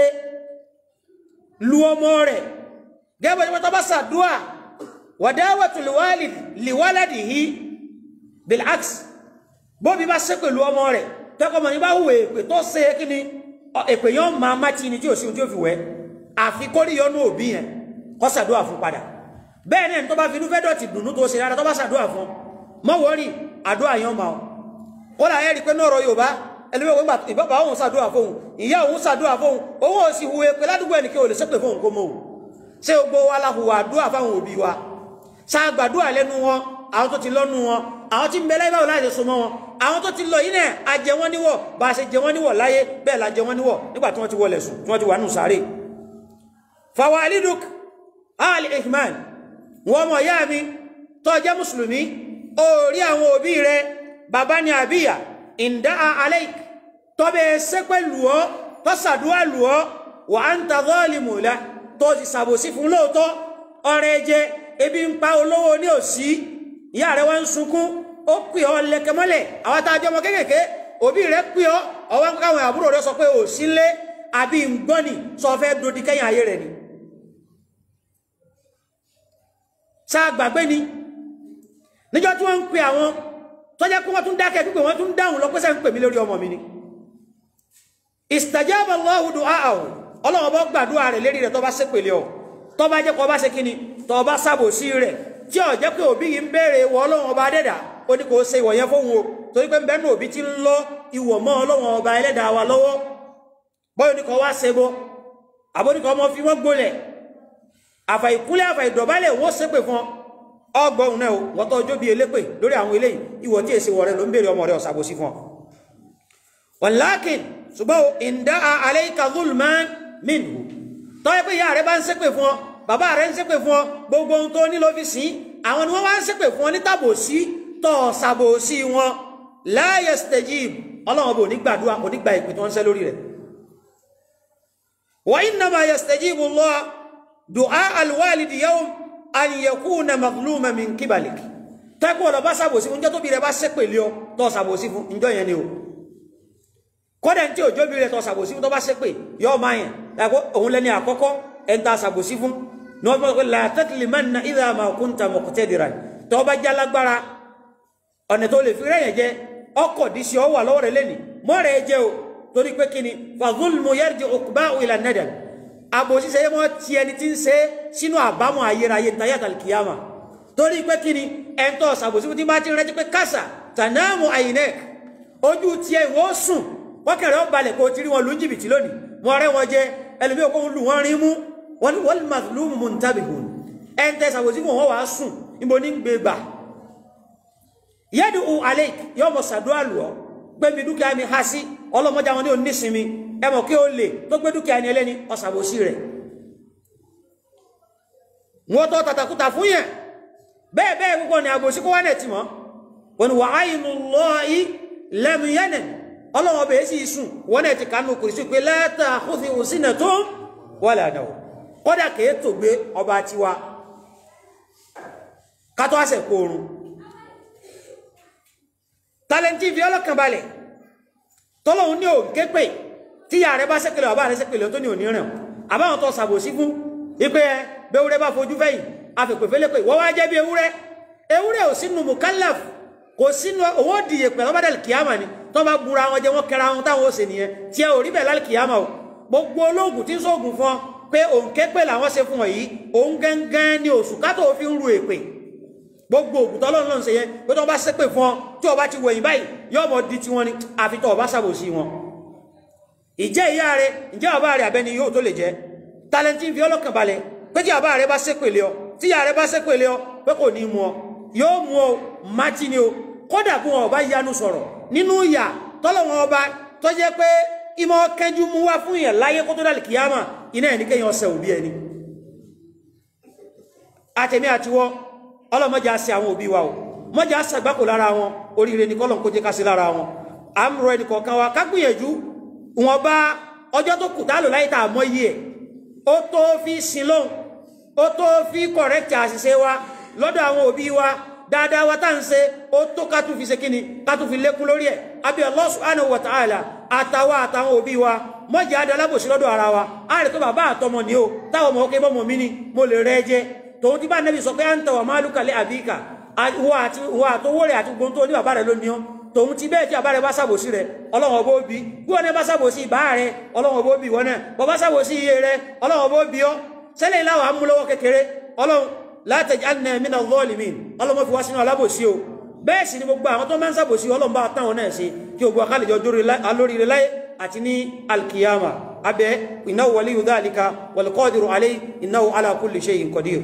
lu ọmọ rẹ̀ gẹ́gbẹ́ tí wọ́n tọ́ bá ṣàdúrà wadawatul walidi li waladihi bil'aks bóbi bá ṣe pẹ̀lú ọmọ rẹ̀ tẹ́kọ̀ọ́mọ ní bá hùwẹ̀ èpè tó ṣe kí ni èpè yọ́n máa má tí ni tí ò sí ohun tí ó fi wẹ́ àfi kórí yọnú òbí yẹn kó ṣàdúrà fún padà bẹ́ẹ̀ náà tó bá fi inú fẹ́ dọ̀tí dùnú tó ṣe rárá tó bá ṣàdúrà fún mọ́ wọ́rí àdúrà yẹn máa kó là ẹ́ rí pé náà rọ Yorùbá ẹlẹ́wọ̀n gbọ́ngbà ìbábà òun ṣàdúrà fóun ìyá òun ṣàdúrà fóun òun ò sì hùwẹ̀ pé ládùúgbò ẹnì kí o lè ṣépè fóun kó mọ́ òun ṣé gbogbo wa la hùwà àdúrà fáwọn òbí wa ṣàgbàdúrà lẹ́nu wọn àwọn tó ti lọ́nu wọn àwọn tí ń bẹ láyé báwo láti so mọ́ wọn àwọn tó ti lọ yìí náà a jẹ wọ́n níwọ̀ bá a ṣe jẹ wọ́n níwọ̀ láyé bẹ́ẹ̀ la jẹ wọ́n níwọ̀ nígbà tí wọ́n ti wọlé sùn tí wọ́n ti wà nù sáré fawaliduk al ihman wọ́n mọ̀ yá mi tó jẹ́ mùsùlùmí ó rí àwọn òbí rẹ bàbá ni àbíyà ìndá alaik tó bẹ ṣe pẹ̀lú ọ́ tó ṣàdúrà lù ọ́ wà á ń ta zalimu la tó ti ṣàbòsí fún lóòótọ́ ọrẹ jẹ ebi ń pa olówó ní òsì ìyá rẹ wá ń sunkún ó pè ọ lẹkẹ mọ́lẹ̀ àwọn tá a jẹ ọmọ kéékèèké òbí rẹ pè ọ ọwọ́ ń káwọn àbúrò rẹ sọ pé ò sí lé àbí ń gbọ́n ni sọ fẹ́ dodi kẹ́yìn ayé rẹ ni. sáà gbàgbé ni níjọ́ tí wọ́n ń pè àwọn tọ́jà pé wọ́n tún dákẹ́ pípé wọ́n tún dáhùn lọ pé sẹ́ ń pè mí lórí ọmọ mi ni. istajaba Allahu du'aahu ọlọ́wọ́ bọ́ gbàdúrà rẹ̀ lérí rẹ̀ tó bá ṣépèlé ọ tó bá jẹ́ kó bá ṣe kíni tó bá ṣàbòsí rẹ̀ tí ó jẹ́ pé òbí yìí ń béèrè ìwọ ọlọ́run ọba adẹ́dà ó ní kò ṣe ìwọ̀ yẹn fóun o torí pé bẹ́ẹ̀ ní òbí ti ń lọ ìwọ̀ mọ́ ọlọ́run ọba ẹlẹ́dàá wa lọ́wọ́ bọ́yọ̀ ní kò wá ṣe bọ́ àbóníkọ̀ ọmọ fi wọ́n gbolẹ̀ àfà ìkúnlẹ̀ àfà ìdọ̀bálẹ̀ wọ́n ṣépè fún ọgbọ̀n náà wọ́n tó ọjọ́ bí elépè lórí àwọn eléyìí ìwọ̀ tí èsì wọ̀ rẹ ló ń béèrè ọmọ rẹ ọ̀sàbòsí fún ọ walakin ṣùgbọ́n ìdá alayka zulman minhu tọ́yẹ́ pé ìyá rẹ̀ bá ń ṣépè fún ọ bàbá rẹ̀ ń ṣépè fún ọ gbogbo ohun tó ní ló fi sìn àwọn ni wọ́n wá ń ṣépè fún ọ ní tàbòsí tọ́ ṣàbòsí wọn la yastajib ọlọ́run bò ní gbàdúrà kò ní gba ìpè tó ń ṣẹ́ lórí rẹ̀ wa innama yastajibu Allah du'a alwalidi yawm an yakuna mazluman min kibalik tẹ́kù ọ̀rọ̀ bá ṣàbòsí fún jẹ́ tóbi rẹ̀ bá ṣépè lé ọ tọ́ ṣàbòsí fún ìjọ yẹn ni o kọ́dẹ̀ tí òjò bí rẹ̀ tọ́ ṣàbòsí fún tó bá ṣépè yọ máa yẹn dàgbọ́ òun lẹ́ni àkọ́kọ́ ẹ̀ ń ta ṣàbòsí fún ní wọ́n fọ́ pé la tatlimanna idha ma kunta muqtadiran tọ́ bá já lágbára ọ̀nà tó lè fi rẹ̀yẹ̀ jẹ́ ọkọ̀ dí sí ọ wà lọ́wọ́ rẹ̀ lẹ́ni mọ́ rẹ̀ jẹ́ o torí pé kíni fa zulmu yarji uqba'u ila nadam àbòsí ṣe mọ́ ti ẹni tí ń ṣe sínú àbámọ̀ ayérayé ntayat al-qiyama torí pé kíni ẹ̀ńtọ́ ṣàbòsí fún tí bá ti rẹ́jí pé kásà tanamu aynek ojú tiẹ̀ wọ́n sùn wọ́kẹ̀rẹ̀ ó balẹ̀ kó ti rí wọn lù ń jìbìtì lónìí wọ́n rẹ́ wọn jẹ ẹlòmí òkú lù wọ́n rí mú wọ́n wal mazlumu muntabihun ẹ̀ńtẹ́ ṣàbòsí fún wọn wàá sùn níbo ní gbé gbà yẹ́dù alek yọ́ mọ̀ sàdúrà lù ọ́ gbẹ́mi dúkìá mi ha sí ọlọ́mọdé àwọn ní onísinmi ẹmọ̀ kí ó lè tó gbé dúkìá ní ẹlẹ́ni ọ̀sàbòsí rẹ̀ wọ́n tọ́ tàtàkùtà fún yẹn bẹ́ẹ̀ bẹ́ẹ̀ gbogbo ní àbòsí kó wá nẹ̀ tì mọ́ wọn ni wà áyínú lọ í lẹ́mu yẹnẹ̀ ọlọ́wọ́ bẹ̀ẹ́ sì sùn wọ́n nẹ̀ ti kánú kùrì sí pé lẹ́tà àkófì òsínà tó wà lànà kọ́dà kèé tó gbé ọba tiwa kátó àṣẹ kóorun tàlẹ́ntì fi ọlọ́kàn balẹ̀ tọ́lọ́hun ní òǹké pè tí ìyá rẹ bá sẹ́kẹ̀lẹ̀ ọba rẹ sẹ́kẹ̀lẹ̀ tó ní òní rìn àbáwọn tó sàbòsí fún ipé ẹ bẹ́wúrẹ́ bá fojú fẹ́yìn afẹ́pẹ̀fẹ́lẹ́ pé wọ́n wá jẹ́ bí ewúrẹ́ ewúrẹ́ ò sínú mukallaf kò sínú owó dìye pẹ̀lú ọba dàlì kìámà ni tó bá búra wọn jẹ wọn kẹra wọn táwọn ó ṣe nìyẹn tí ẹ ò rí bẹ̀ lálì kìámà o gbogbo olóògùn tí ń sóògùn fún ọ pé òǹké pè làwọn ṣe fún ọ yìí òun gángan ni oṣù kátó fi ń ru èpè gbogbo ògùn tọ́lọ́run náà ń ṣe yẹn pé tó bá ṣépè fún ọ tí ọba ti wẹ̀yìn báyìí yóò mọ̀ di tiwọn ni àfi tó ọba ṣàbòsí wọn ìjẹ́ ìyá rẹ ìjẹ́ ọba rẹ àbẹ́ni yóò tó lè jẹ́ tálẹ́ntì ń fi ọlọ́kàn balẹ̀ pé tí ọba rẹ bá ṣépè lé ọ tí ìyá rẹ bá ṣépè lé ọ pé kò ní mú ọ yóò mú ọ mátí ni o kódà kó wọn ọba yanu sọ̀rọ̀ nínú ìyà tọ́lọ́wọ́n ọba tó jẹ́ pé ìmọ̀ kẹjú mú wá fún yẹn láyé kó tó dàlì kìyàmà iná ẹ̀ ní kéèyàn ọsẹ òbí ẹni àtẹ̀mí àtiwọ́ ọlọ́mọjà sí àwọn òbí wa o mọ́jà sàgbákò lára wọn oríire ní kọ́lọ̀ kó jẹ́ ká sí lára wọn à ń rọ ẹnì kọ̀ọ̀kan wa ká gbìyànjú wọn bá ọjọ́ tó kù tálò láyé tá a mọ iye ẹ̀ ó tó fi sin lóhùn ó tó fi kọ̀rẹ́kì àṣìṣe wa lọ́dọ̀ àwọn òbí wa dáadáa wa tá à ń ṣe ó tó ká tún fi ṣe kíni ká tún fi lékún lórí ẹ̀ àbí Allah subhanahu wa ta'ala àtàwa àtàwọn òbí wa mọ́jà adalábòsí lọ́dọ̀ ara wa á rẹ̀ tó bàbá àtọmọ ni ó táwọn ọmọ ọkẹ́ bọ́mọ mi ni mo lè rẹ́ jẹ́ tòun ti bá nẹ́bí sọ pé à ń tọwà máa lúkàlẹ̀ àbíkà wà àtọwọ́ rẹ̀ àti gbogbo tó ní bàbá rẹ̀ ló ní ọ́ tòun ti bẹ́ẹ̀ tí bàbá rẹ̀ bá sàbòsí rẹ̀ ọlọ́wọ́n bó bí bí wọ́n bá sàbòsí bá rẹ̀ ọlọ́wọ́n bó bí wọ́n náà bọ́ bá sàbòsí iye rẹ̀ ọlọ́wọ́n bó bí ọ́ sẹ́lẹ̀ ìláwà á mú lọ́wọ́ kékeré ọlọ́run la taj'alna mina zalimin ọlọ́wọ́n fi wá sínú alábòsí o bẹ́ẹ̀ sì ni gbogbo àwọn tó máa ń sàbòsí ọlọ́run bá táwọn náà ṣe kí gbogbo akálẹ̀jọ alóríire láyé àti ní alkiyama abẹ́ innahu waliyyu dhalika wal qadiru alayhi innahu ala kulli shay'in qadir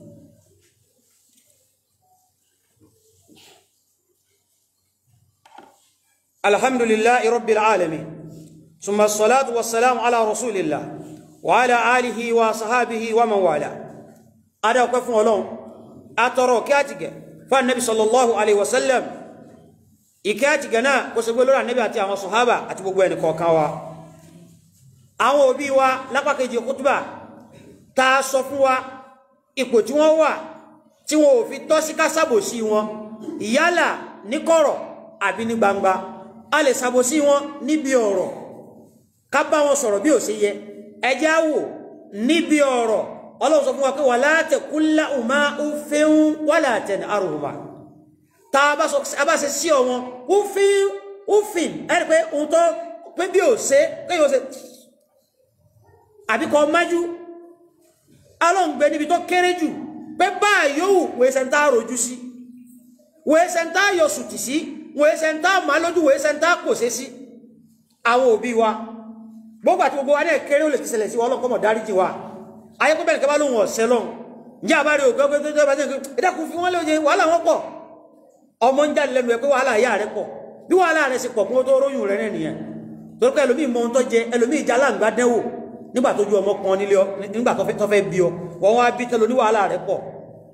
الحمد لله رب العالمين ثم الصلاة والسلام على رسول الله وعلى آله وصحابه ومن والاه أدا وقف ولون أترى كاتك فالنبي صلى الله عليه وسلم ìkẹ́ẹ̀tì gẹ̀nà kó ṣe gbé lórí ànẹ́bí àti àwọn sọ̀hábà àti gbogbo ẹni kọ̀ọ̀kan wa àwọn òbí wa lápákejì kútùbà ta sọ fún wa ipò tí wọ́n wà tí wọn ò fi tọ́ sí kásábòsí wọn ìyálà ní kọ̀rọ̀ àbí ní gbangba a lè ṣàbòsí wọn níbi ọ̀rọ̀ ká bá wọn sọ̀rọ̀ bí ò ṣe yẹ ẹjẹ́ wò níbi ọ̀rọ̀ ọlọ́run sọ fún wa pé wala taqul lahuma uffin wala tanharhuma tá a bá ṣe sí ọ wọn uffin uffin ẹni pé ohun tó pé bí ò ṣe pé yóò ṣe àbí kọ́ májú ọlọ́run gbé níbi tó kéré jù pé báyìí yóò wèé sẹ́ńtà rojú sí wèé sẹ́ńtà yọ sùtì sí wọ́n ẹsẹ̀ ń tá ma lójú wọ́n ẹsẹ̀ ń tá kò sí sí àwọn òbí wa gbogbo àti gbogbo wa ní ẹ̀kẹ́rẹ́ ò lè ti ṣẹlẹ̀ sí wọn lọ́kọ́mọ̀ dáríjì wa ayé pé bẹ́ẹ̀ kẹ́bá lóhun ọ̀sẹ̀ lọ́hun ǹjẹ́ àbárí òkè ọgbẹ́ tó bá jẹ́ ìdákun fi wọ́n lóye wàhálà wọn pọ̀ ọmọ ń jáde lẹ́nu ẹ̀ pé wàhálà ìyá rẹ̀ pọ̀ bí wàhálà rẹ̀ sì pọ̀ kún tó róyún rẹ̀ rẹ̀ nìyẹn torí pé ẹlòmíì mọ ohun tó jẹ ẹlòmíì ìjà láǹgbá dẹ́wò nígbà tó ju ọmọ kan nílé ọ nígbà tó fẹ́ bí ọ wọ́n wá bí tẹ́lẹ̀ oníwàhálà rẹ̀ pọ̀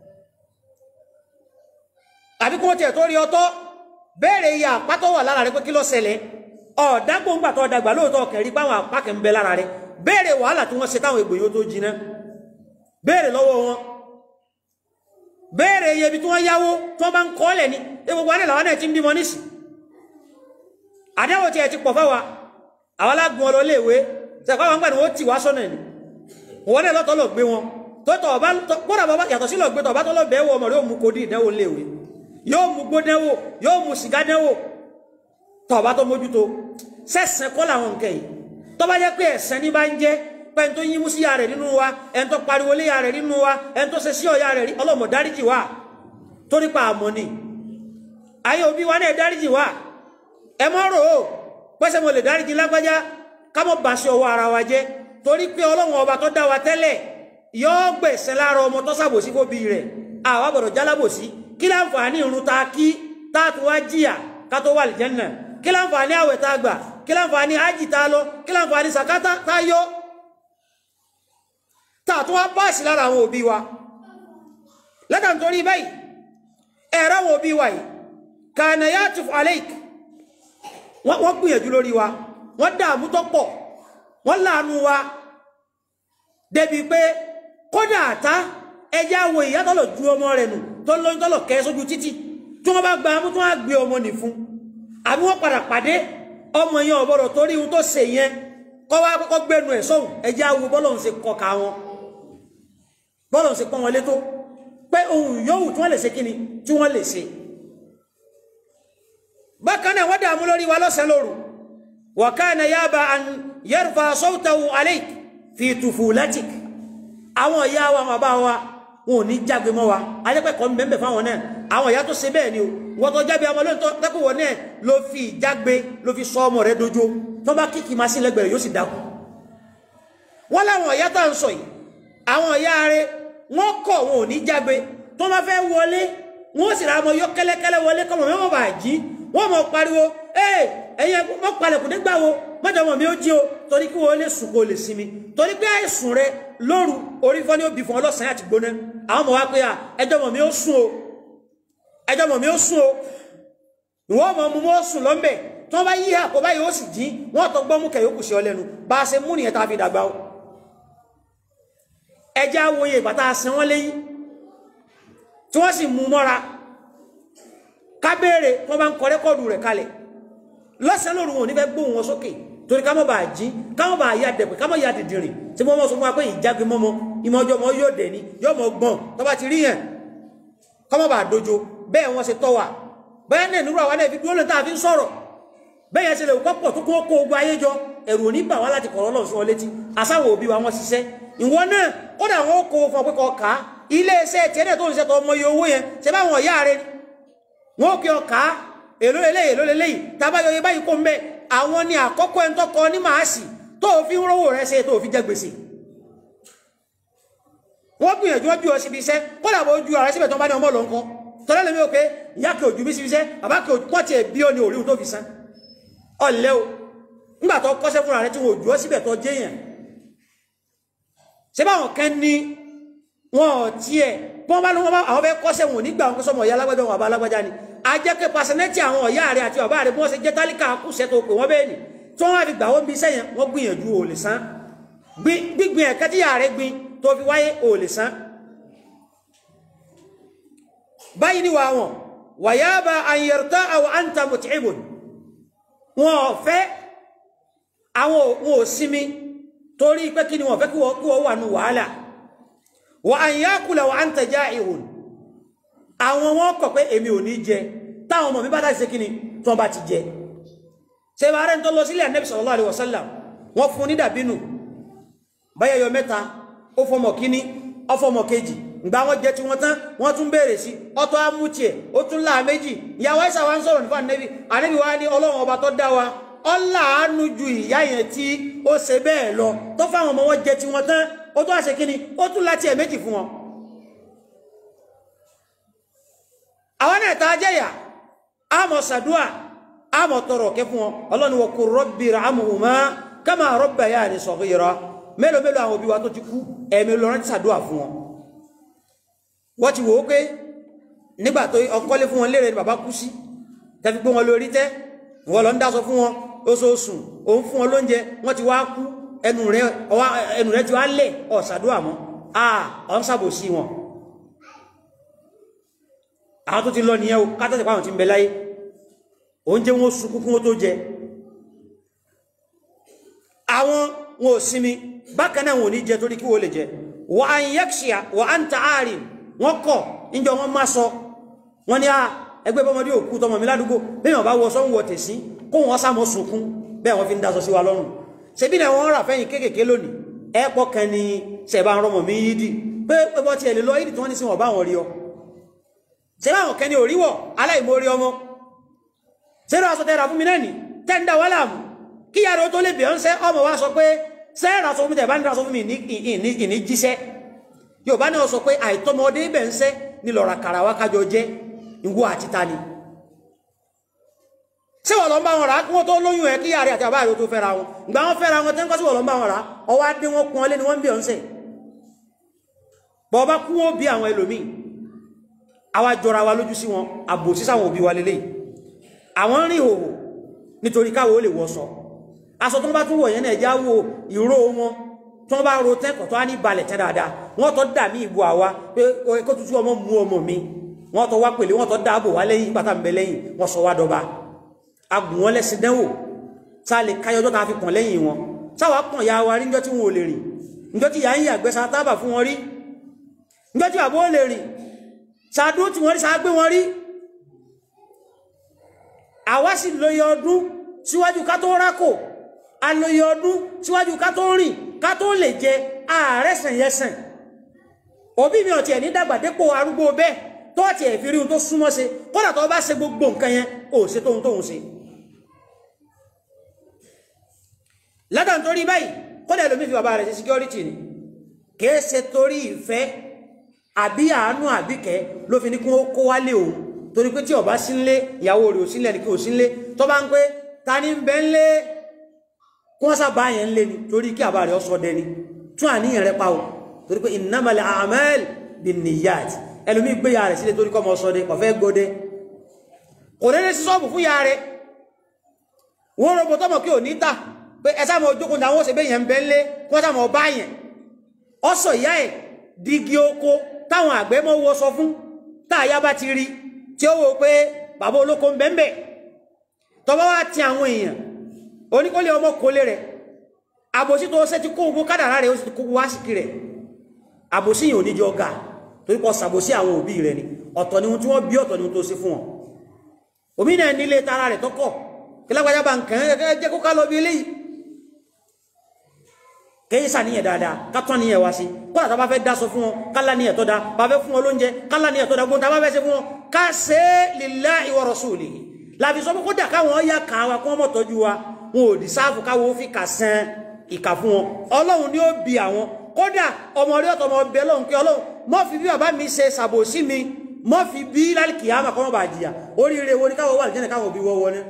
àbí kí wọ́n tiẹ̀ tó rí ọtọ́ béèrè iye àpá tó wà lára rẹ̀ pé kí ló ṣẹlẹ̀ ọ̀dágbòǹgbà tó dàgbà lóòótọ́ kẹ̀rí páwọn àpá kẹ̀ ń bẹ lára rẹ̀ béèrè wàhálà tí wọ́n ṣe táwọn ègbò yóò tó jiná béèrè lọ́wọ́ wọn béèrè iye ibi tí wọ́n yáwó tí wọ́n bá ń kọ́lẹ̀ ní gbogbo alẹ́ làwọn náà ti ń bímọ nísì àdáwò tí ẹ ti pọ̀ fáwa àwọn alágun ọlọ léèwé sẹ́kọ́ àwọn gbàdúrà ó tì wá sọ́nà ni wọ́n náà lọ́tọ́ lọ gbé wọn tó tọ̀ ọba gbọ́dọ̀ bàbá yàtọ̀ sí lọ gbé tọ̀ ọba tó lọ bẹ́ẹ̀ wọ ọmọ rẹ̀ ó mú kodi ìdánwò léèwé yóò mú gbódẹ́wò yóò mú sìgá dẹ́wò tọ̀ ọba tó mójútó sẹ́sẹ̀ kọ́ làwọn nǹkan yìí tó bá jẹ́ pé ẹ̀sẹ̀ ní bá ń jẹ́ pẹ́ni tó yín mú sí ya rẹ̀ nínú wa ẹni tó pariwo lé ya rẹ̀ nínú wa ẹni tó ṣe sí ọ̀ya rẹ̀ rí ọlọ́mọ dáríjì wá torí pa àmọ́ ni ayé òbí wa náà dáríjì wá ẹ mọ́ rò ó pẹ́sẹ̀ mo lè dáríjì lágbájá ká mọ́ bá ṣe ọwọ́ ara wa jẹ́ torí pé ọlọ́run ọba tó dá wa tẹ́lẹ̀ yóò gbẹ̀sẹ̀ lára ọmọ tó ṣàbòsí fóbi rẹ̀ àwa gbọ́dọ̀ jálábòsí kí láǹfààní irun ta kí tá a tún wá jìyà ká tó wà lìjẹ́nà kí láǹfààní àwẹ̀ tá a gbà kí láǹfààní ájì tá a lọ kí láǹfààní sàkátà tá a yọ tá a tún wá báàsì lára àwọn òbí wa lẹ́tà nítorí báyìí ẹ̀rọ àwọn òbí wa yìí kànáà yàtùf aleik wọ́n gbìyànjú lórí wa wọ́n dààmú tó pọ̀ wọ́n láàánú wa débi pé kódà àtá ẹjẹ́ àwọ̀ ìyá tọ́lọ̀ ju ọmọ rẹ̀ nù tó lóyún tọ́lọ̀ kẹ́ sójú títì tí wọ́n bá gba amú tó wá gbé ọmọ nì fún àbí wọ́n padà pàdé ọmọ yẹn ọ̀bọ̀rọ̀ torí ohun tó ṣe yẹn kọ́ wá kọ́kọ́ gbẹnu ẹ̀ sọ́hùn ẹjẹ́ àwọ̀ bọ́lọ̀ ń ṣe kọkà wọn bọ́lọ̀ ń ṣe pọ́n wọn létó pé ohun yòówù tí wọ́n lè ṣe kíni tí wọ́n lè ṣe bákan náà wọ́n dààmú lórí wa lọ́sàn-án lóru wa kana yaba an yarfa sawtahu alayk fi tufulatik àwọn ìyá wa bàbá wa wọn ò ní jágbe mọ́ wa ajẹ́pẹ̀kọ́ mẹ́mẹ́ fáwọn náà àwọn ìyá tó ṣe bẹ́ẹ̀ ni o wọ́n tó jágbe ọmọ lóòótọ́ tẹ́kùwọ̀ náà ló fi ìjágbe ló fi sọ ọmọ rẹ̀ dojo tó bá kíkì máa sí lẹ́gbẹ̀rẹ̀ yóò sì dákú wọ́n láwọn ìyá tá à ń sọ yìí àwọn ìyá rẹ̀ wọ́n kọ̀ wọn ò ní jágbe tó bá fẹ́ wọlé wọ́n sì ra ọmọ yọ kẹ́lẹ́kẹ́lẹ́ wọlé kọ́mọ mẹ́wọ́n bá jí wọ́n mọ̀ pariwo ee ẹ̀yin mọ́ palẹ̀kùn nígbà wo mọ́jọ́mọ́ mi ó jí o torí kí wọ́n lè sùn kó lè sinmi torí pé àìsùn rẹ lóru orí fọ́ ní òbí fún ọlọ́sàn àti gbóná àwọn ọmọ wa pé à ẹjọ́ mọ̀ mi ó sùn o ẹjọ́ mọ̀ mi ó sùn o ìwọ́n mọ̀ mu mọ́ sùn lọ́mbẹ̀ tí wọ́n bá yí àpò báyìí ó sì jí wọ́n tó gbọ́ mú kẹ̀ yókù sí ọ lẹ́nu bá a ṣe mú nìyẹn tá a fi dàgbà o ẹjẹ́ àwòye ìgbà tá a sin wọ́n léyìn tí wọ́n sì mú mọ́ra ká béèrè wọ́n bá ń kọ rẹ́kọ́ọ̀dù rẹ̀ kalẹ̀ lọ́sàn-án lóru wọn ò ní fẹ́ gbóhùn wọn sókè torí ká mọ́ bá jí ká mọ́ bá ya dẹ̀pẹ̀ ká mọ́ ya dìdìrìn tí wọ́n mọ́ sọ fún wa pé ìjágbe mọ́mọ́ ìmọ̀ ọjọ́ mọ́ yóò dẹ̀ ní yóò mọ́ gbọ́n tó bá ti rí yẹn ká mọ́ bá dojo bẹ́ẹ̀ wọ́n ṣe tọ́ wa bẹ́ẹ̀ náà nírú àwa náà fi dúró lè tá a fi ń sọ̀rọ̀ bẹ́ẹ̀ yẹn ṣe lè kọ́pọ̀ tó kó kó ogun ayé jọ ẹ̀rù òní bà wá láti kọ̀rọ̀ lọ́ọ̀ sí wọn létí àsáwọ̀ òbí wa wọ́n ṣiṣẹ́ ìwọ náà kódà wọn kó fún ọ pé kọ ká ilé iṣẹ́ tiẹ̀ náà tó ń ṣe tó ọmọ iye owó yẹn ṣe báwọn ọ̀yá rẹ ni wọn kí ọ ká èlò lélẹ́yìí èlò lélẹ́yìí tábàyọ yẹ báyìí kó ń bẹ àwọn ni àkọ́kọ́ ẹni tó kọ ní màásì tó fi ń rówó rẹ ṣe tó fi jẹ gbèsè wọ́n gbìyànjú wọ́n bí ọ síbi iṣẹ́ kódà bó ju ara síbẹ̀ tó bá ní ọmọ lọ ń kọ́ tọ́lá lèmi ò pé ìyá kí ojú bí síbi iṣẹ́ bàbá kí ojú pọ́ọ̀tì ẹ̀ bí ó ní òríhun tó fi san ọ̀lẹ́ o nígbà tó kọ́ṣẹ́ fúnra rẹ tí wọ́n ojú ọ síbẹ̀ tó jẹ́yàn ṣé báwọn kan ní wọn ò tiẹ̀ bọ́n bá ní wọ́n bá àwọn fẹ́ kọ́ṣẹ́ wọn ò ní gbà wọn kó sọmọ ìyá alágbájá wọn àbá alágbájá ni a jẹ́ pé pàṣẹnẹ́tì àwọn ọ̀yá rẹ àti bàbá rẹ bí wọ́n ṣe jẹ́ tálíkà kùsẹ́ tó pè wọ́n bẹ́ẹ̀ ni tí wọ́n á fi gbà wọ́n bí iṣẹ́ yẹn wọ́n gbìyànjú ò lè san gbígbìn ẹ̀kẹ́ tí yàrá rẹ gbin tó fi wáyé ò lè san báyìí ni wà wọn wàyába àyẹ̀rọ̀tà àwọn àǹtà mùtìbùn wọn ò fẹ́ àwọn wọn ò sinmi torí pé kí ni wọn fẹ́ kí wọ́n wà nù wàhálà wà àyàkùlà wà àǹtà já ìhùn àwọn wọn kọ̀ pé èmi ò ní jẹ táwọn ọmọ mi bá láti ṣe kí ni tí wọ́n bá ti jẹ ṣe bá rẹ̀ ń tó lọ sílẹ̀ Ànábì sallallahu alaihi wasallam wọ́n fún ní dàbínù báyẹyọ mẹ́ta ó fọmọ kíní ó fọmọ kejì ìgbà wọn jẹ tí wọn tán wọn tún béèrè sí ọtọ amútiẹ ó tún láà méjì ìyàwó ẹsà wa ń sọ̀rọ̀ nípa ànẹbí ànẹbí wa ní Ọlọ́run ọba tó dá wa ọlàánú ju ìyá yẹn tí ó ṣe bẹ́ẹ̀ lọ tó fáwọn ọmọ wọn jẹ tí wọn tán ó tún àṣẹ kínní ó tún láti ẹ méjì fún wọn. àwọn náà tá a jẹyà àmọ́ sàdúà àmọ̀ tọrọ kẹ́ fún wọn ọlọ́ni wa qur rabbi irhamhuma kama rabbayani saghira mélòó mélòó àwọn òbí wa tó ti kú ẹ̀mí lọ́rọ́ ti sàdúà fún wọn wọ́n ti wò ó pé nígbà tó ọkọ́lé fún wọn léèrè ni bàbá kú sí tẹ́fi gbé wọn lórí tẹ́ wọ́n lọ ń dáṣọ fún wọn oṣooṣù òun fún wọn lóúnjẹ wọ́n ti wá kú ẹnu rẹ̀ ẹnu rẹ̀ ti wá lẹ̀ ọ̀sàdúà mọ́ à ọ̀ ń sàbòsí wọn àwọn tó ti lọ nìyẹn o kátàtì pàwọn ti ń bẹ láyé oúnjẹ wọn sunkún kún ó tó jẹ àwọn wọn ò sinmi bákan náà wọn ò ní jẹ torí kí wọ́n lè jẹ wà á ń yẹ́kṣíà wà á ń ta ààrin wọ́n kọ̀ níjọ wọn má sọ wọ́n ní à ẹgbẹ́ bọ́mọdé òkú tọmọ mi ládùúgbò bẹ́ẹ̀ wọ́n bá wọ sọ́hún tẹ̀sí kó wọ́n sá mọ́ sunkún bẹ́ẹ̀ wọ́n fi ń daṣọ sí wa lọ́rùn ṣebí náà wọ́n rà fẹ́yìn kéékèèké lónìí ẹ̀pọ̀ kan ni ṣẹ̀bá ń rọmọ mi yídì pé pẹ́pọ́ tiẹ̀ lè lọ yídì tí wọ́n ní sí wọn bá wọn rí ọ ṣẹ̀bá àwọn kẹni ò ríwọ̀ aláìmórí ọmọ ṣẹ́rọ aṣọ tẹ́ra fún mi náà ní tẹ́ndà wà láàmù kí yàrá tó lè bẹ̀ ọ́n sẹ́ ọmọ wa sọ pé sẹ́ẹ̀rà sọ fún mi tẹ̀ bá ń dá sọ fún mi ní jíṣẹ́ yóò bá náà sọ pé àìtọ́mọdé ibẹ̀ ń sẹ́ ní lọ́ra kàrà wá kájọ jẹ́ ìwọ àti ta ni ṣé wọ́n lọ ń bá wọn rà kí wọ́n tó lóyún ẹ̀ kí yàrá àti àbá rẹ̀ tó fẹ́ra wọn ìgbà wọn fẹ́ra wọn tẹ́ńkọ́ sí wọ́n lọ ń bá wọn rà ọwọ́ adé wọn kún ọ lé ni wọ́n ń bí ọ̀ ń sẹ̀ bọ́ bá kú wọn bí àwọn ẹlòmíì àwa jọra wa lójú sí wọn àbòsí sáwọn òbí wa lélẹ́yìí àwọn rìn òhò nítorí káwọ́ ó lè wọ́sọ aṣọ tó bá tún wọ̀ yẹn náà ẹjá wo ìró wọn tó bá ro tẹ́kọ̀ tó á ní balẹ̀ tẹ́ dáadáa wọ́n tọ́ dà mí ìbò àwa pé kó tútù ọmọ mú ọmọ mi wọ́n tọ́ wá pèlè wọ́n tọ́ dáàbò wá lẹ́yìn pátá mbẹ lẹ́yìn wọ́n sọ wá dọba agùn wọn lẹ́sìn dẹ́wò tá a lè káyọjọ́ tá a fi pọ̀n lẹ́yìn wọn sáwà pọ̀n ya wa rí njọ́ tí wọn ò lè rìn njọ́ tí yà ń yàgbẹ́ sa tábà fún wọn rí njọ́ tí bàbá ò lè rìn sàdúró tí wọ́n rí sàgbé wọn rí àwa sì lóye ọdún síwájú ká tó rákò alóye ọdún síwájú ká tó rìn ká tó lè jẹ ààrẹ sẹ̀yẹsẹ̀ òbí mi ọ̀tí ẹ̀ ní dàgbàdépò arúgbó bẹ́ẹ̀ tó ọ̀tí ẹ̀ fi rí ohun tó súnmọ́ ṣe kódà tó bá ṣe gbogbo nǹkan yẹn ò ṣe tóhun tóhun ṣe látà nítorí báyìí kódà ẹlòmí fi bàbá rẹ̀ ṣe security ni kìí ṣe torí ìfẹ́ àbí àánú àbíkẹ́ ló fi ní kí wọ́n kó wálé òun torí pé tí ọba sínlé ìyàwó rẹ̀ ò sílẹ̀ ní kí ò sínlé tó bá ń pé ta ní bẹ́ ń lé kí wọ́n sábà yẹn ń lé ni torí kí àbá rẹ̀ ọsọ dẹni tún àníyàn rẹ̀ pa o torí pé innamal a'mal binniyat ẹlòmí gbé ya rẹ̀ sílé torí kọ́ ọmọ ọsọ dẹ kò fẹ́ gbódé kò dédé sí sọ́ọ̀bù fún ya rẹ̀ wọ́n rọ̀bọ̀ tọ́mọ̀ kí ò ní ta pé ẹ sáà mọ̀ ojókòó ní àwọn òṣèbé yẹn ń bẹ́ ń lé kí wọ́n sáà mọ̀ ọba yẹn ọsọ ìyá ẹ̀ dígí oko táwọn àgbẹ̀ mọ́ wọ sọ fún táàyà bá ti rí tí ó wò pé bàbá olóko ń bẹ́ẹ̀ tọba wá ti àwọn èèyàn oníkólé ọmọ kólé rẹ̀ àbòsí tó ṣe ti kó ogun kádàrá rẹ̀ ó sì kó wá síkì rẹ̀ àbòsí yìí ò ní jọ ga torí pọ̀ sàbòsí àwọn òbí rẹ̀ ni ọ̀tọ̀ ni ohun tí wọ́n bí ọ̀tọ̀ ni ohun tó ṣe fún wọn òmí náà nílé tara rẹ̀ tọ́kọ̀ kí lágbàjá bá nǹkan ẹ̀ jẹ́ kó ká lọ bí eléyìí kẹ́yìn sàníyàn dáadáa kátọ́ níyàn wá sí kọ́lá tá bá fẹ́ dáṣọ fún wọn kálá níyàn tó dá bá fẹ́ fún wọn lóúnjẹ kálá níyàn tó dá gbóhùn tá bá fẹ́ ṣe fún wọn ká ṣe é lillahi wa rasulihi láfi sọ pé kódà káwọn yá kà wá kí wọ́n mọ̀ tọ́jú wa wọn ò dì sáàfù káwọn ó fi kà sẹ́n ìkà fún wọn ọlọ́run ni ó bi àwọn kódà ọmọ rí ọ̀tọ̀ ọmọ ọbẹ̀ ọlọ́run kí ọlọ́run mọ́ fi bí bàbá mi ṣe ṣàbòsí mi mọ́ fi bí lálìkì àmà kọ́ mọ́ bà jìyà oríire wo ni káwọn wà lìjẹ́nà káwọn òbí wọ́wọ́ ní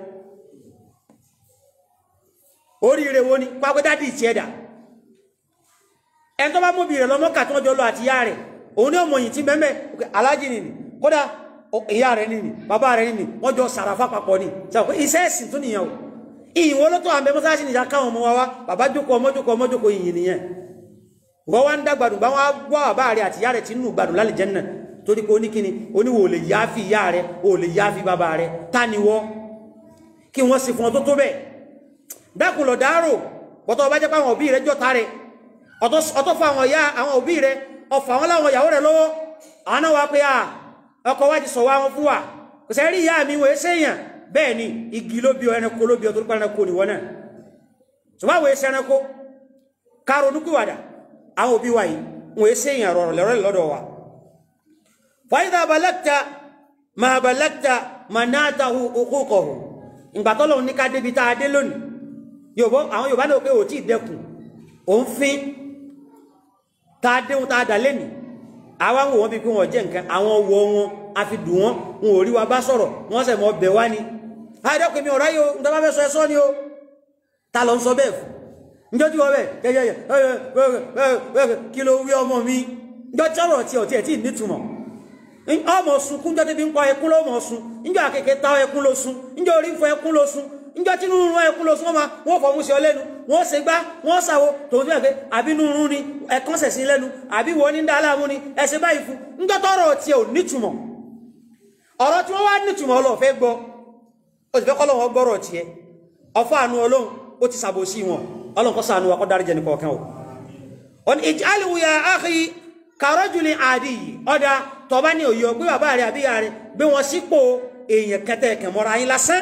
oríire wo ni pápẹ́ dádì ìtì ẹ̀dà ẹni tó bá mú bí rẹ̀ lọ́mọ́ kà tó jọ lọ àti ìyá rẹ̀ òun ní ọmọ yìí ti bẹ́ẹ̀ alájì nìní kódà ìyá rẹ̀ nìní bàbá rẹ̀ nìní wọ́n jọ sàràfà papọ̀ ní sọ pé iṣẹ́ ẹ̀sìn tó nìyẹn o ìyìn wo ló tó àmì mọ́sáàsì nìyà káwọn ọmọ wa wá bàbá jókòó ọmọ jókòó ọmọ jókòó ìyìn nìyẹn wọ́n wá ń dá gbádùn bá wọn wá bàbá rẹ̀ àti ìyá rẹ̀ ti nù gbádùn lálẹ́ jẹ́ náà torí pé oníkíni oníwò ò lè yááfi ìyá rẹ̀ ò lè yááfi bàbá rẹ̀ ta ni wọ́ kí wọ́n sì fún ọ tó tó bẹ́ẹ̀ dákun lọ dárò bọ́tọ̀ ọba jẹ́ pé àwọn òbí rẹ̀ jọ́ta rẹ̀ ọ̀tọ̀ fún àwọn ìyá àwọn òbí rẹ̀ ọ̀fà wọn láwọn ìyàwó rẹ̀ lọ́wọ́ àwọn náà wá pé à ọkọ wá ti sọ wá wọn fún wa kò sẹ́ rí ìyá mi wọ́n ṣe èèyàn bẹ́ẹ̀ ni igi ló bí ọ ẹranko ló bí ọ tó pẹ́ ẹranko nìwọ náà ṣùgbọ́n àwọn èsì ẹranko káàrò onúkúwàdà àwọn òbí wa yìí wọ́n ṣe èèyàn rọrọ̀ lẹ́rọ̀ lọ́dọ̀ wa fàyídà balẹ́kta ma balẹ́kta ma náà ta òkúkọ̀hù ìgbàtọ́lọ̀ ní ká débi tá a dé lónìí àwọn Yorùbá náà pé ò tí ì dẹkùn òun fín tá a déhun tá a dà lẹ́nìí àwọn wò wọ́n bí pé wọ́n jẹ́ nǹkan àwọn wọ wọn a fi dùn wọ́n wọn ò rí wa bá sọ̀rọ̀ wọ́n sẹ̀ mọ́ bẹ̀ wá ni àìdẹ́kùn mi ọ̀rá yìí o nígbà bá fẹ́ sọ ẹ sọ ni o ta lọ ń sọ bẹ́ẹ̀ fún njọ́ tí wọ́n bẹ̀ kẹ́kẹ́ kí ló wí ọmọ mi njọ́ tí ọ̀rọ̀ tí ọ̀tí ẹ̀ tí nítumọ̀ ọmọ sunkún njọ́ tí bí ń pa ẹkún ló mọ̀ sun njọ́ àkèké ta ẹkún ló sun njọ́ orí ń fọ ẹkún ló sun njọ́ tí nínú ẹkún ló sun ọmọ wọn fọ múṣẹ ọlẹ́nu wọn ṣe gbá wọn ṣàwo tòun tí wọn pé àbí nínú ni ẹ̀kan ṣẹ̀ sí lẹ́nu àbí wọ́n ní dá láàmú ni ẹ̀ṣẹ̀ báyìí fún njọ́ tọ́rọ̀ tí ò nítumọ̀ ọ̀rọ̀ tí wọ́n wá nítumọ̀ ọlọ́ọ̀fẹ́ gbọ́ ó sì fẹ́ kọ́ lọ́wọ́ gbọ́rọ̀ tiẹ̀ ọ̀fọ́ àánú ọlọ́run ó ti sàbòsí wọn ọlọ́run kọ́ sànú wa kọ́ dárí jẹ́ nìkan ọ̀kan o ọ̀n ij'alhu ya akhi karajuli àdì ọ̀dà tọ́ba ní òye ọgbé bàbá rẹ̀ àbíyá rẹ̀ bí wọ́n sípò èèyàn kẹtẹ kẹmọ́ra yín lásán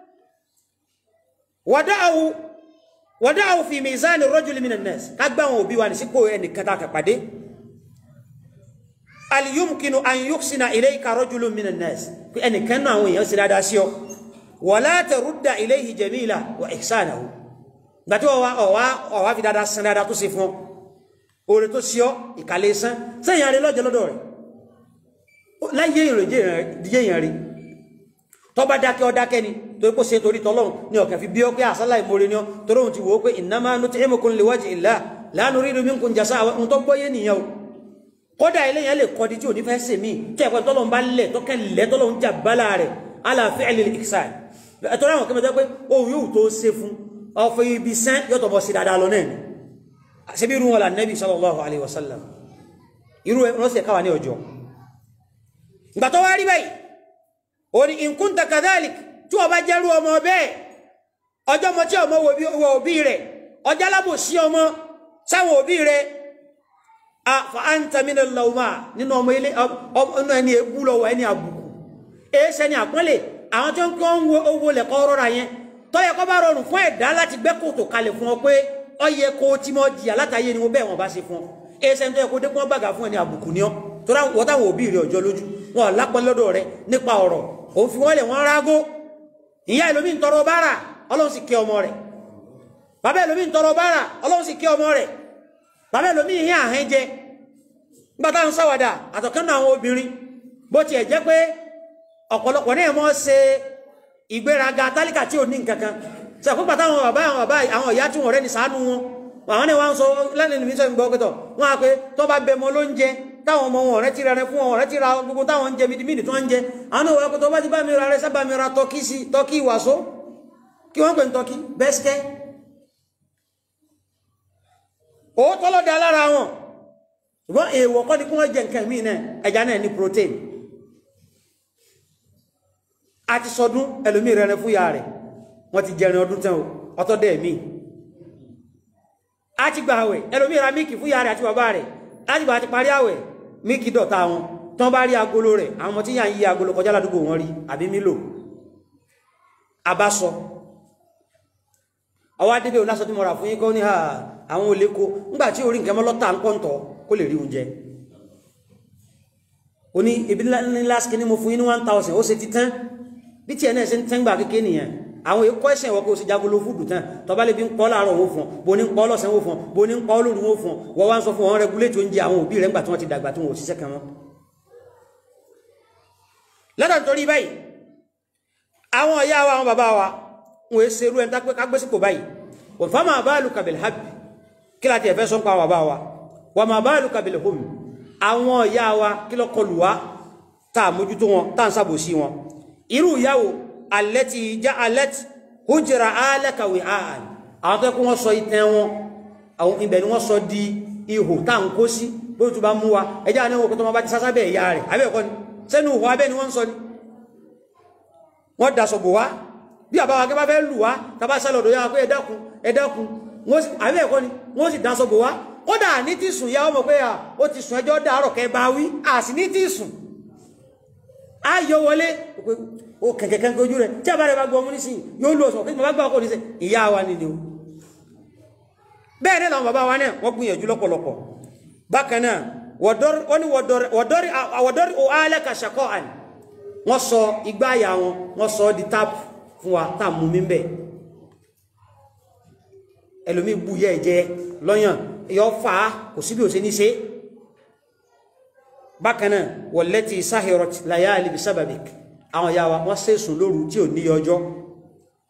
wada'ahu wada'ahu fi mizani rajuli minan nas kágbá àwọn òbí wa ní sípò ẹnì kẹta kẹpàdé al yumkinu an yuhsina ilayka rajulun minan nas ẹnì kan náà àwọn èèyàn sì dáadáa sí ọ wala tarudda ilayhi jamila wa ihsanahu gbàtí ọwá ọwá ọwá fi dáadáa san dáadáa tó ṣe fún ọ oore tó ṣe ọ ìkàlẹ̀ sán sẹ́yìn àrí lọ́jọ́ lọ́dọ̀ rẹ̀ láyé ìròjé èèyàn rí tó bá dákẹ́ ọ dákẹ́ ni torí kó ṣe torí tọ́lọ́run ní ọ̀kẹ́ fi bí ọ pé àsálà ìmoore ni ọ torí òun ti wò ó pé innama nut'imukum liwajhi illah la nuridu minkum jazaa ohun tó gbọ́yé nìyẹn o kódà eléyàn lè kọ́ di tí ò ní fẹ́ sèmí tí ẹ̀kọ́ tọ́lọ́run bá lẹ̀ tọ́kẹ́ lẹ̀ tọ́lọ́run jà bálà rẹ̀ ala fi'lil ihsan ẹ̀tọ́ láwọn kẹ́mẹ́tẹ́ pé ohun yóò tó ṣe fún ọ̀fọ̀ ibi sán yọ́tọ̀ bọ̀ sí dáadáa lọ náà ṣe bí irú wọn là nẹ́bí sallallahu alaihi wasallam irú wọn sì káwà ní ọjọ́ ìgbà tó wá rí báyìí ó ní in kunta kadhalik tí wọ́n bá jẹ́rú ọmọ bẹ́ẹ̀ ọjọ́ mọ tí ọmọ wọ òbí rẹ̀ ọjọ́ alábò sí ọmọ sáwọn òbí rẹ̀ fa anta minal lawma nínú ọmọ ilé ọmọ ẹni ebú lọ́wọ́ ẹni àbùkù èéṣẹ́ ni àpọ́nlé àwọn tó ń kọ́ ń wo owó lẹ̀kọ́ rọra yẹn tọ́yẹ kọ́ bá rọrùn fún ẹ̀dá láti gbẹ́ kòtò kalẹ̀ fún ọ pé ọyẹ kó tí mọ́ jìyà látàyè ni wọ́n bẹ́ẹ̀ wọ́n bá ṣe fún ọ èéṣẹ́ tó yẹ kó dékun bàgà fún ẹni àbùkù ni ọ tó wọ́n táwọn òbí rẹ̀ ọjọ́ lójú wọn lápẹ́ lọ́dọ̀ rẹ nípa ọ̀rọ̀ òun fi wọ́n lẹ̀ wọ́n rágó ìyá ẹlòmí ń tọrọ bára ọlọ́run sì kẹ́ ọmọ rẹ̀ bàbá ẹlòmí ń tọrọ bára ọlọ́run sì kẹ́ ọmọ rẹ̀ bàbá ẹlòmí ìhìn àhẹ́ jẹ nígbà táwọn sáwàdà àtọ̀kánná àwọn obìnrin bó tiẹ̀ jẹ́ pé ọ̀pọ̀lọpọ̀ náà mọ́ ṣe ìgbéraga tálíkà tí ò ní nǹkankan ṣe àkópa táwọn bàbá àwọn bàbá àwọn ìyá tí wọ́n rẹ́ ní ṣàánú wọn àwọn náà wá ń sọ lẹ́nu ìlú sọ ìgbọ́ pẹ́tọ̀ wọ́n á pé tó bá bẹ mọ́ ló ń jẹ táwọn ọmọ wọn ọ̀rẹ́ ti ra rẹ fún wọn ọ̀rẹ́ ti ra gbogbo táwọn ń jẹ mídìmídì tó ń jẹ àwọn náà wọ́n tó bá ti bá mi ra rẹ sábà mi ra tọ́kí sí tọ́kí ìwàsó kí wọ́n pè ń tọ́kí bẹ́sikẹ́ òótọ́ lọ́dẹ alára wọn ṣùgbọ́n èèwọ̀ kọ́ ni kí wọ́n jẹ nǹkan míì náà ẹja náà ní protein a ti sọdún ẹlòmí rẹ̀rẹ̀ fún ya rẹ̀ wọ́n ti jẹrin ọdún tán ọtọ́ dẹ̀ mí a ti gba àwẹ̀ ẹlòmí ra míkì fún ya rẹ̀ àti bàbá rẹ̀ láti gbà ti parí àwẹ̀ míkì dọ̀ta wọn tán bá rí agolo rẹ̀ àwọn ọmọ tí yà ń yí agolo kọjá ládùúgbò wọn rí àbí mílò abásọ ọwọ́ adébẹ̀ ò lásọ tí mo rà fún yín kọ́ ní àwọn oléko ńgbà tí orí nǹkan mọ́lọ́ta ń pọ́ntọ̀ kó lè rí oúnjẹ ó ní ibi ńlá ní mo fún yín ní one thousand ó ṣe ti tán bí tí ẹ̀ náà ṣe ń tẹ́ngbà kékeré nìyẹn àwọn èkó ẹ̀sẹ̀ ìwọ́kọ̀ ó sì jagolo fúdù tán tọba lè bí ń pọ́ láàárọ̀ owó fún bó ní ń pọ́ lọ́sàn owó fún bó ní ń pọ́ lóru owó fún wọ́n wá ń sọ fún wọn rẹgúlétì oúnjẹ àwọn òbí rẹ̀ ńgbà tí wọ́n ti dàgbà tí wọ́n ò ṣiṣẹ́ kan wọn. lọ́dọ̀ nítorí báyìí àwọn ìyá wa àwọn bàbá wa wọn èé ṣerú ẹni tápẹ́ kágbésípò báyìí wọ́n fá máa báàlù kàbìlì hábì kí láti ẹ̀fẹ́ sọ́n pa àwọn bàbá wa wọ́n máa báàlù kàbìlì hómi àwọn ìyá wa kí lọ́ kọlù wa tá a mójútó wọn tá a ń sàbòsí wọn irú ìyàwó alẹ́tì já alẹ́tì hujra alẹ́kàwé ààn àwọn tó kí wọ́n sọ ìtẹ́ wọn àwọn ibẹ̀ ni wọ́n sọ di ihò tá à ń kó sí bó tó bá mú wa ẹjá ní òkú tó máa bá ti sásá bẹ̀ ìyá rẹ̀ abẹ́ẹ̀kọ́ ni sẹ́nu ihò abẹ́ ni wọ́n ń sọ ni wọ́n daṣọ bò wá bí àbá wa kí bá fẹ́ lù wá tàbá sálọ̀ ọ̀dọ̀ yára pé ẹ dákun ẹ dákun abẹ́ẹ̀kọ́ ni wọ́n sì daṣọ bò wá kódà ní ti sùn yá ọmọ pé ó ti sùn ẹjọ́ dàárọ̀ kẹ bá wí à sì ní ti sùn ayọ wọlé o kẹ̀kẹ̀kẹ́ ojú rẹ̀ tí a bá rẹ̀ bá gbọ́ mú nísìn yóò lò ọ̀sọ̀ kí bá gbọ́ ọkọ̀ níṣẹ́ ìyá wa nìdí o bẹ́ẹ̀ ní làwọn bàbá wa náà wọ́n gbìyànjú lọ́pọ̀lọpọ̀ bákan náà wọ́n ní wọ̀dọ́rí o alẹ́ka ṣàkọ́ àní wọ́n sọ igbá àyà wọn wọ́n sọ di tap fún wa tá mú mi bẹ́ẹ̀ ẹlòmí bú yẹ ìjẹ lọ́yàn yọ fà á kò síbi ò ṣe ní ṣe bákanáà wọ̀lẹ́tì sáhìrọ̀t láyáàlì bí sábàbík àwọn ìyá wa wọ́n sẹ́sùn lóru tí ò ní ọjọ́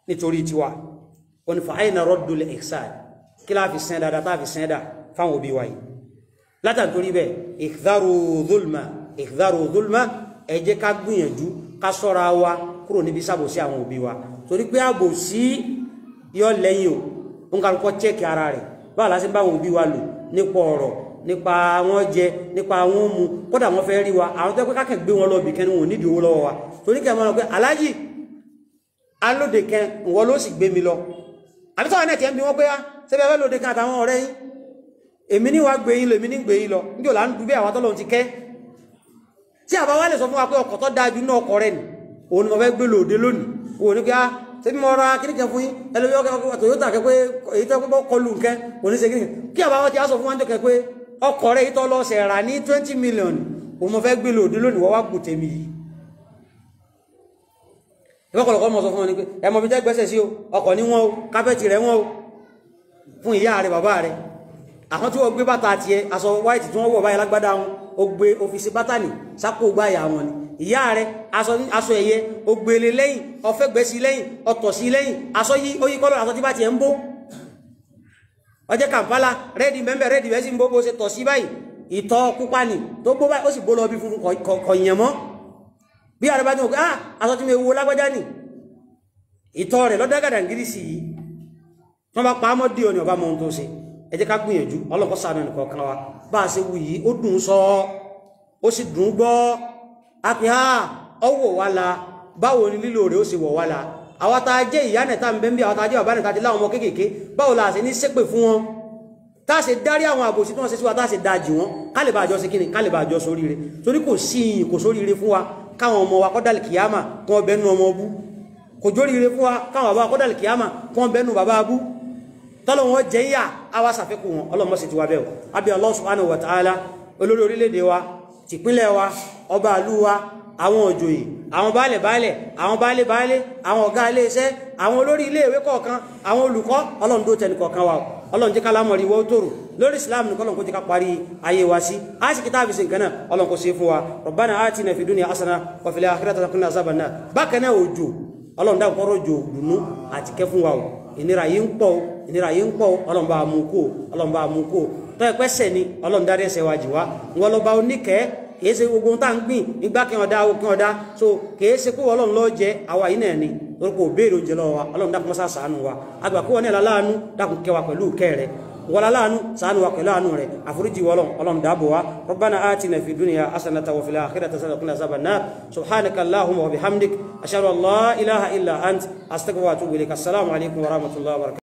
nítorí tiwa wọn fa àyìnà raddul ihsan kí láà fi sẹ́ndà dáa fi sẹ́ndà fáwọn òbí wa yìí látàntorí bẹ́ẹ̀ ihdharu dhulma ihdharu dhulma ẹ jẹ́ ká gbìyànjú ká ṣọ́ra wa kúrò níbi sábòsí àwọn òbí wa torí pé àbòsí yọ lẹ́yìn o ń kálukọ́ chẹ́kì ara rẹ̀ báwo la ṣe bá àwọn òbí wa lò nípa ọ̀rọ̀ nípa wọn jẹ nípa wọn mu kódà wọn fẹ́ rí wa àwọn tó pé kákẹ́ gbé wọn lọ bì kẹ́ni wọn ò nídìí owó lọ́wọ́ wa torí kẹ́ ẹ máa lọ pé aláàjì alóde kẹ ìwọ ló sì gbé mi lọ àbí sọ́wọ́n náà tiẹ̀ ń bí wọ́n pé á ṣé bẹ́ẹ̀ fẹ́ lóde kan àtàwọn ọ̀rẹ́ yín èmi ní wàá gbé yín lọ èmi ní gbé yín lọ níjọ́ là ń dubé àwọn tọ́lọ́run ti kẹ́ tí àbá wa lè sọ fún wa pé ọkọ̀ tó dáa ju náà ọkọ̀ rẹ̀ ni òun ni mo fẹ́ gbé lòde lónìí òun ni pé á ṣebí mo ra kíní kan fún yín ẹlòmí ọkọ̀ Toyota kẹ pé èyí tó kọ́ kọlù nǹkan òun ní ṣe kíní kí àbá wa ti á sọ fún wa jọ kẹ pé ọkọ̀ rẹ̀ yìí tó lọ ṣẹ̀ rà ní twenty million òun mo fẹ́ gbé lòde lónìí wọ́n wá gùn tèmi yìí ìwọ́kọ̀lọ̀kọ́ mọ̀ sọ fún wọn ni pé ẹmọ bí jẹ́ gbẹ́sẹ̀ sí o ọkọ̀ ní wọn o kápẹ́tì rẹ̀ wọn o fún ìyá rẹ̀ bàbá rẹ̀ àwọn tí wọ́n gbé bàtà àti ẹ aṣọ white tí wọ́n wọ̀ báyìí lágbádá wọn ó gbé òfìsí bátànì sápò gbáyà wọn ni ìyá rẹ̀ aṣọ ẹ̀yẹ ó gbélé lẹ́yìn ọfẹ́ gbẹ́ sí lẹ́yìn ọtọ̀ sí lẹ́yìn aṣọ yí ó yí kọ́lọ̀ aṣọ tí bá tiẹ̀ ń bó ọjẹ́ kàmpálà rẹ́ẹ̀dì mẹ́mbẹ̀ rẹ́ẹ̀dì bẹ́ẹ̀ sì ń bó bó ṣe tọ̀ sí báyìí ìtọ̀ pupa ni tó bó báyìí ó sì bó lọ bí funfun kọ̀yìn mọ́ bí àrẹ bá ní òkú ah aṣọ tí mi wo lágbájá ní ìtọ́ rẹ̀ lọ́dágàdà gírí sí yìí wọ́n bá pa ámọ́ dí ọ ní ọba mọ́ ohun tó ṣe ẹ jẹ́ ká gbìyànjú ọlọ́kọ́ ṣàánú ẹnìkan kan wa bá a ṣe wù yìí ó dùn sọ ó sì dùn gbọ́ a pè á ọwọ́ wa la báwo ni lílo rẹ̀ ó sì wọ̀ wá la àwa tá a jẹ́ ìyá nẹ̀ta ń bẹ́ ń bí àwọn tá a jẹ́ bàbá nẹ̀ta ti láwọn ọmọ kéékèèké báwo la ṣe ní ṣépè fún wọn tá a ṣe dárí àwọn àbòsí tí wọ́n ṣe sí wa tá a ṣe dájì wọn ká lè bá àjọ sí kíni ká lè bá àjọ sóríire torí kò sí ìyìn kò sóríire fún wa káwọn ọmọ wa kọ́dàlì kìyàmà kí wọ́n bẹ́nu ọmọ ọbú kò jóríire fún wa káwọn bàbá kọ́dàlì kìyàmà kí wọ́n bẹ́nu bàbá abú tọ́lọ̀ wọn jẹ́ yà àwa ṣàfikún wọn ọlọ́mọ sì ti wà bẹ́ẹ̀ o àbí Allah subhanahu wa ta'ala olórí orílẹ̀-èdè wa tìpínlẹ̀ wa ọba àlú wa àwọn òjòyè àwọn baálẹ̀ baálẹ̀ àwọn baálẹ̀ baálẹ̀ àwọn ọ̀gá ilé iṣẹ́ àwọn olórí ilé ìwé kọ̀ọ̀kan àwọn olùkọ́ ọlọ́run tó tẹnu kọ̀ọ̀kan wa ọlọ́run jẹ́ ká lámọ̀ rí wọ́n tòrò lórí islam ní kọ́lọ̀n kó jẹ́ ká parí ayé wa sí a sì kìtàbí sí nǹkan náà ọlọ́run kó ṣe fún wa rabbana atina fid dunya hasana wa fil akhirati hasanatan wa qina azaban nar bákan náà òjò ọlọ́run dáhùn kọ́rọ̀ òjò dùnú àti kẹ́ fún wa o ìnira yìí ń pọ̀ o ìnira yìí ń pọ̀ o ọlọ́run bá mú kó ọlọ́run bá mú kó tọ́ ẹ̀pẹ́ sẹ̀ ni ọlọ́run dárí ẹsẹ̀ wa jì wá wọn lọ́ba oníkẹ́ kìí ṣe gbogbo ohun tá ń gbìn igbá kí wọn dá o kí wọn dá so kìí ṣe kó ọlọ́run lọ jẹ àwa yìí náà ni torí kò béèrè oúnjẹ lọ́wọ́ wa ọlọ́run dákun mọ́sá ṣàánú wa àgbà kó wọn ní aláàánú dákun kẹwàá pẹ̀lú kẹ́ rẹ̀ wala laanu sanu wa kala anu re afuruji wolon olon dabo wa rabbana atina fid dunya hasanatan wa fil akhirati hasanatan wa qina azaban nar subhanaka allahumma wa bihamdik ashhadu an la ilaha illa ant astaghfiruka wa atubu ilaik assalamu alaikum wa rahmatullahi wa barakatuh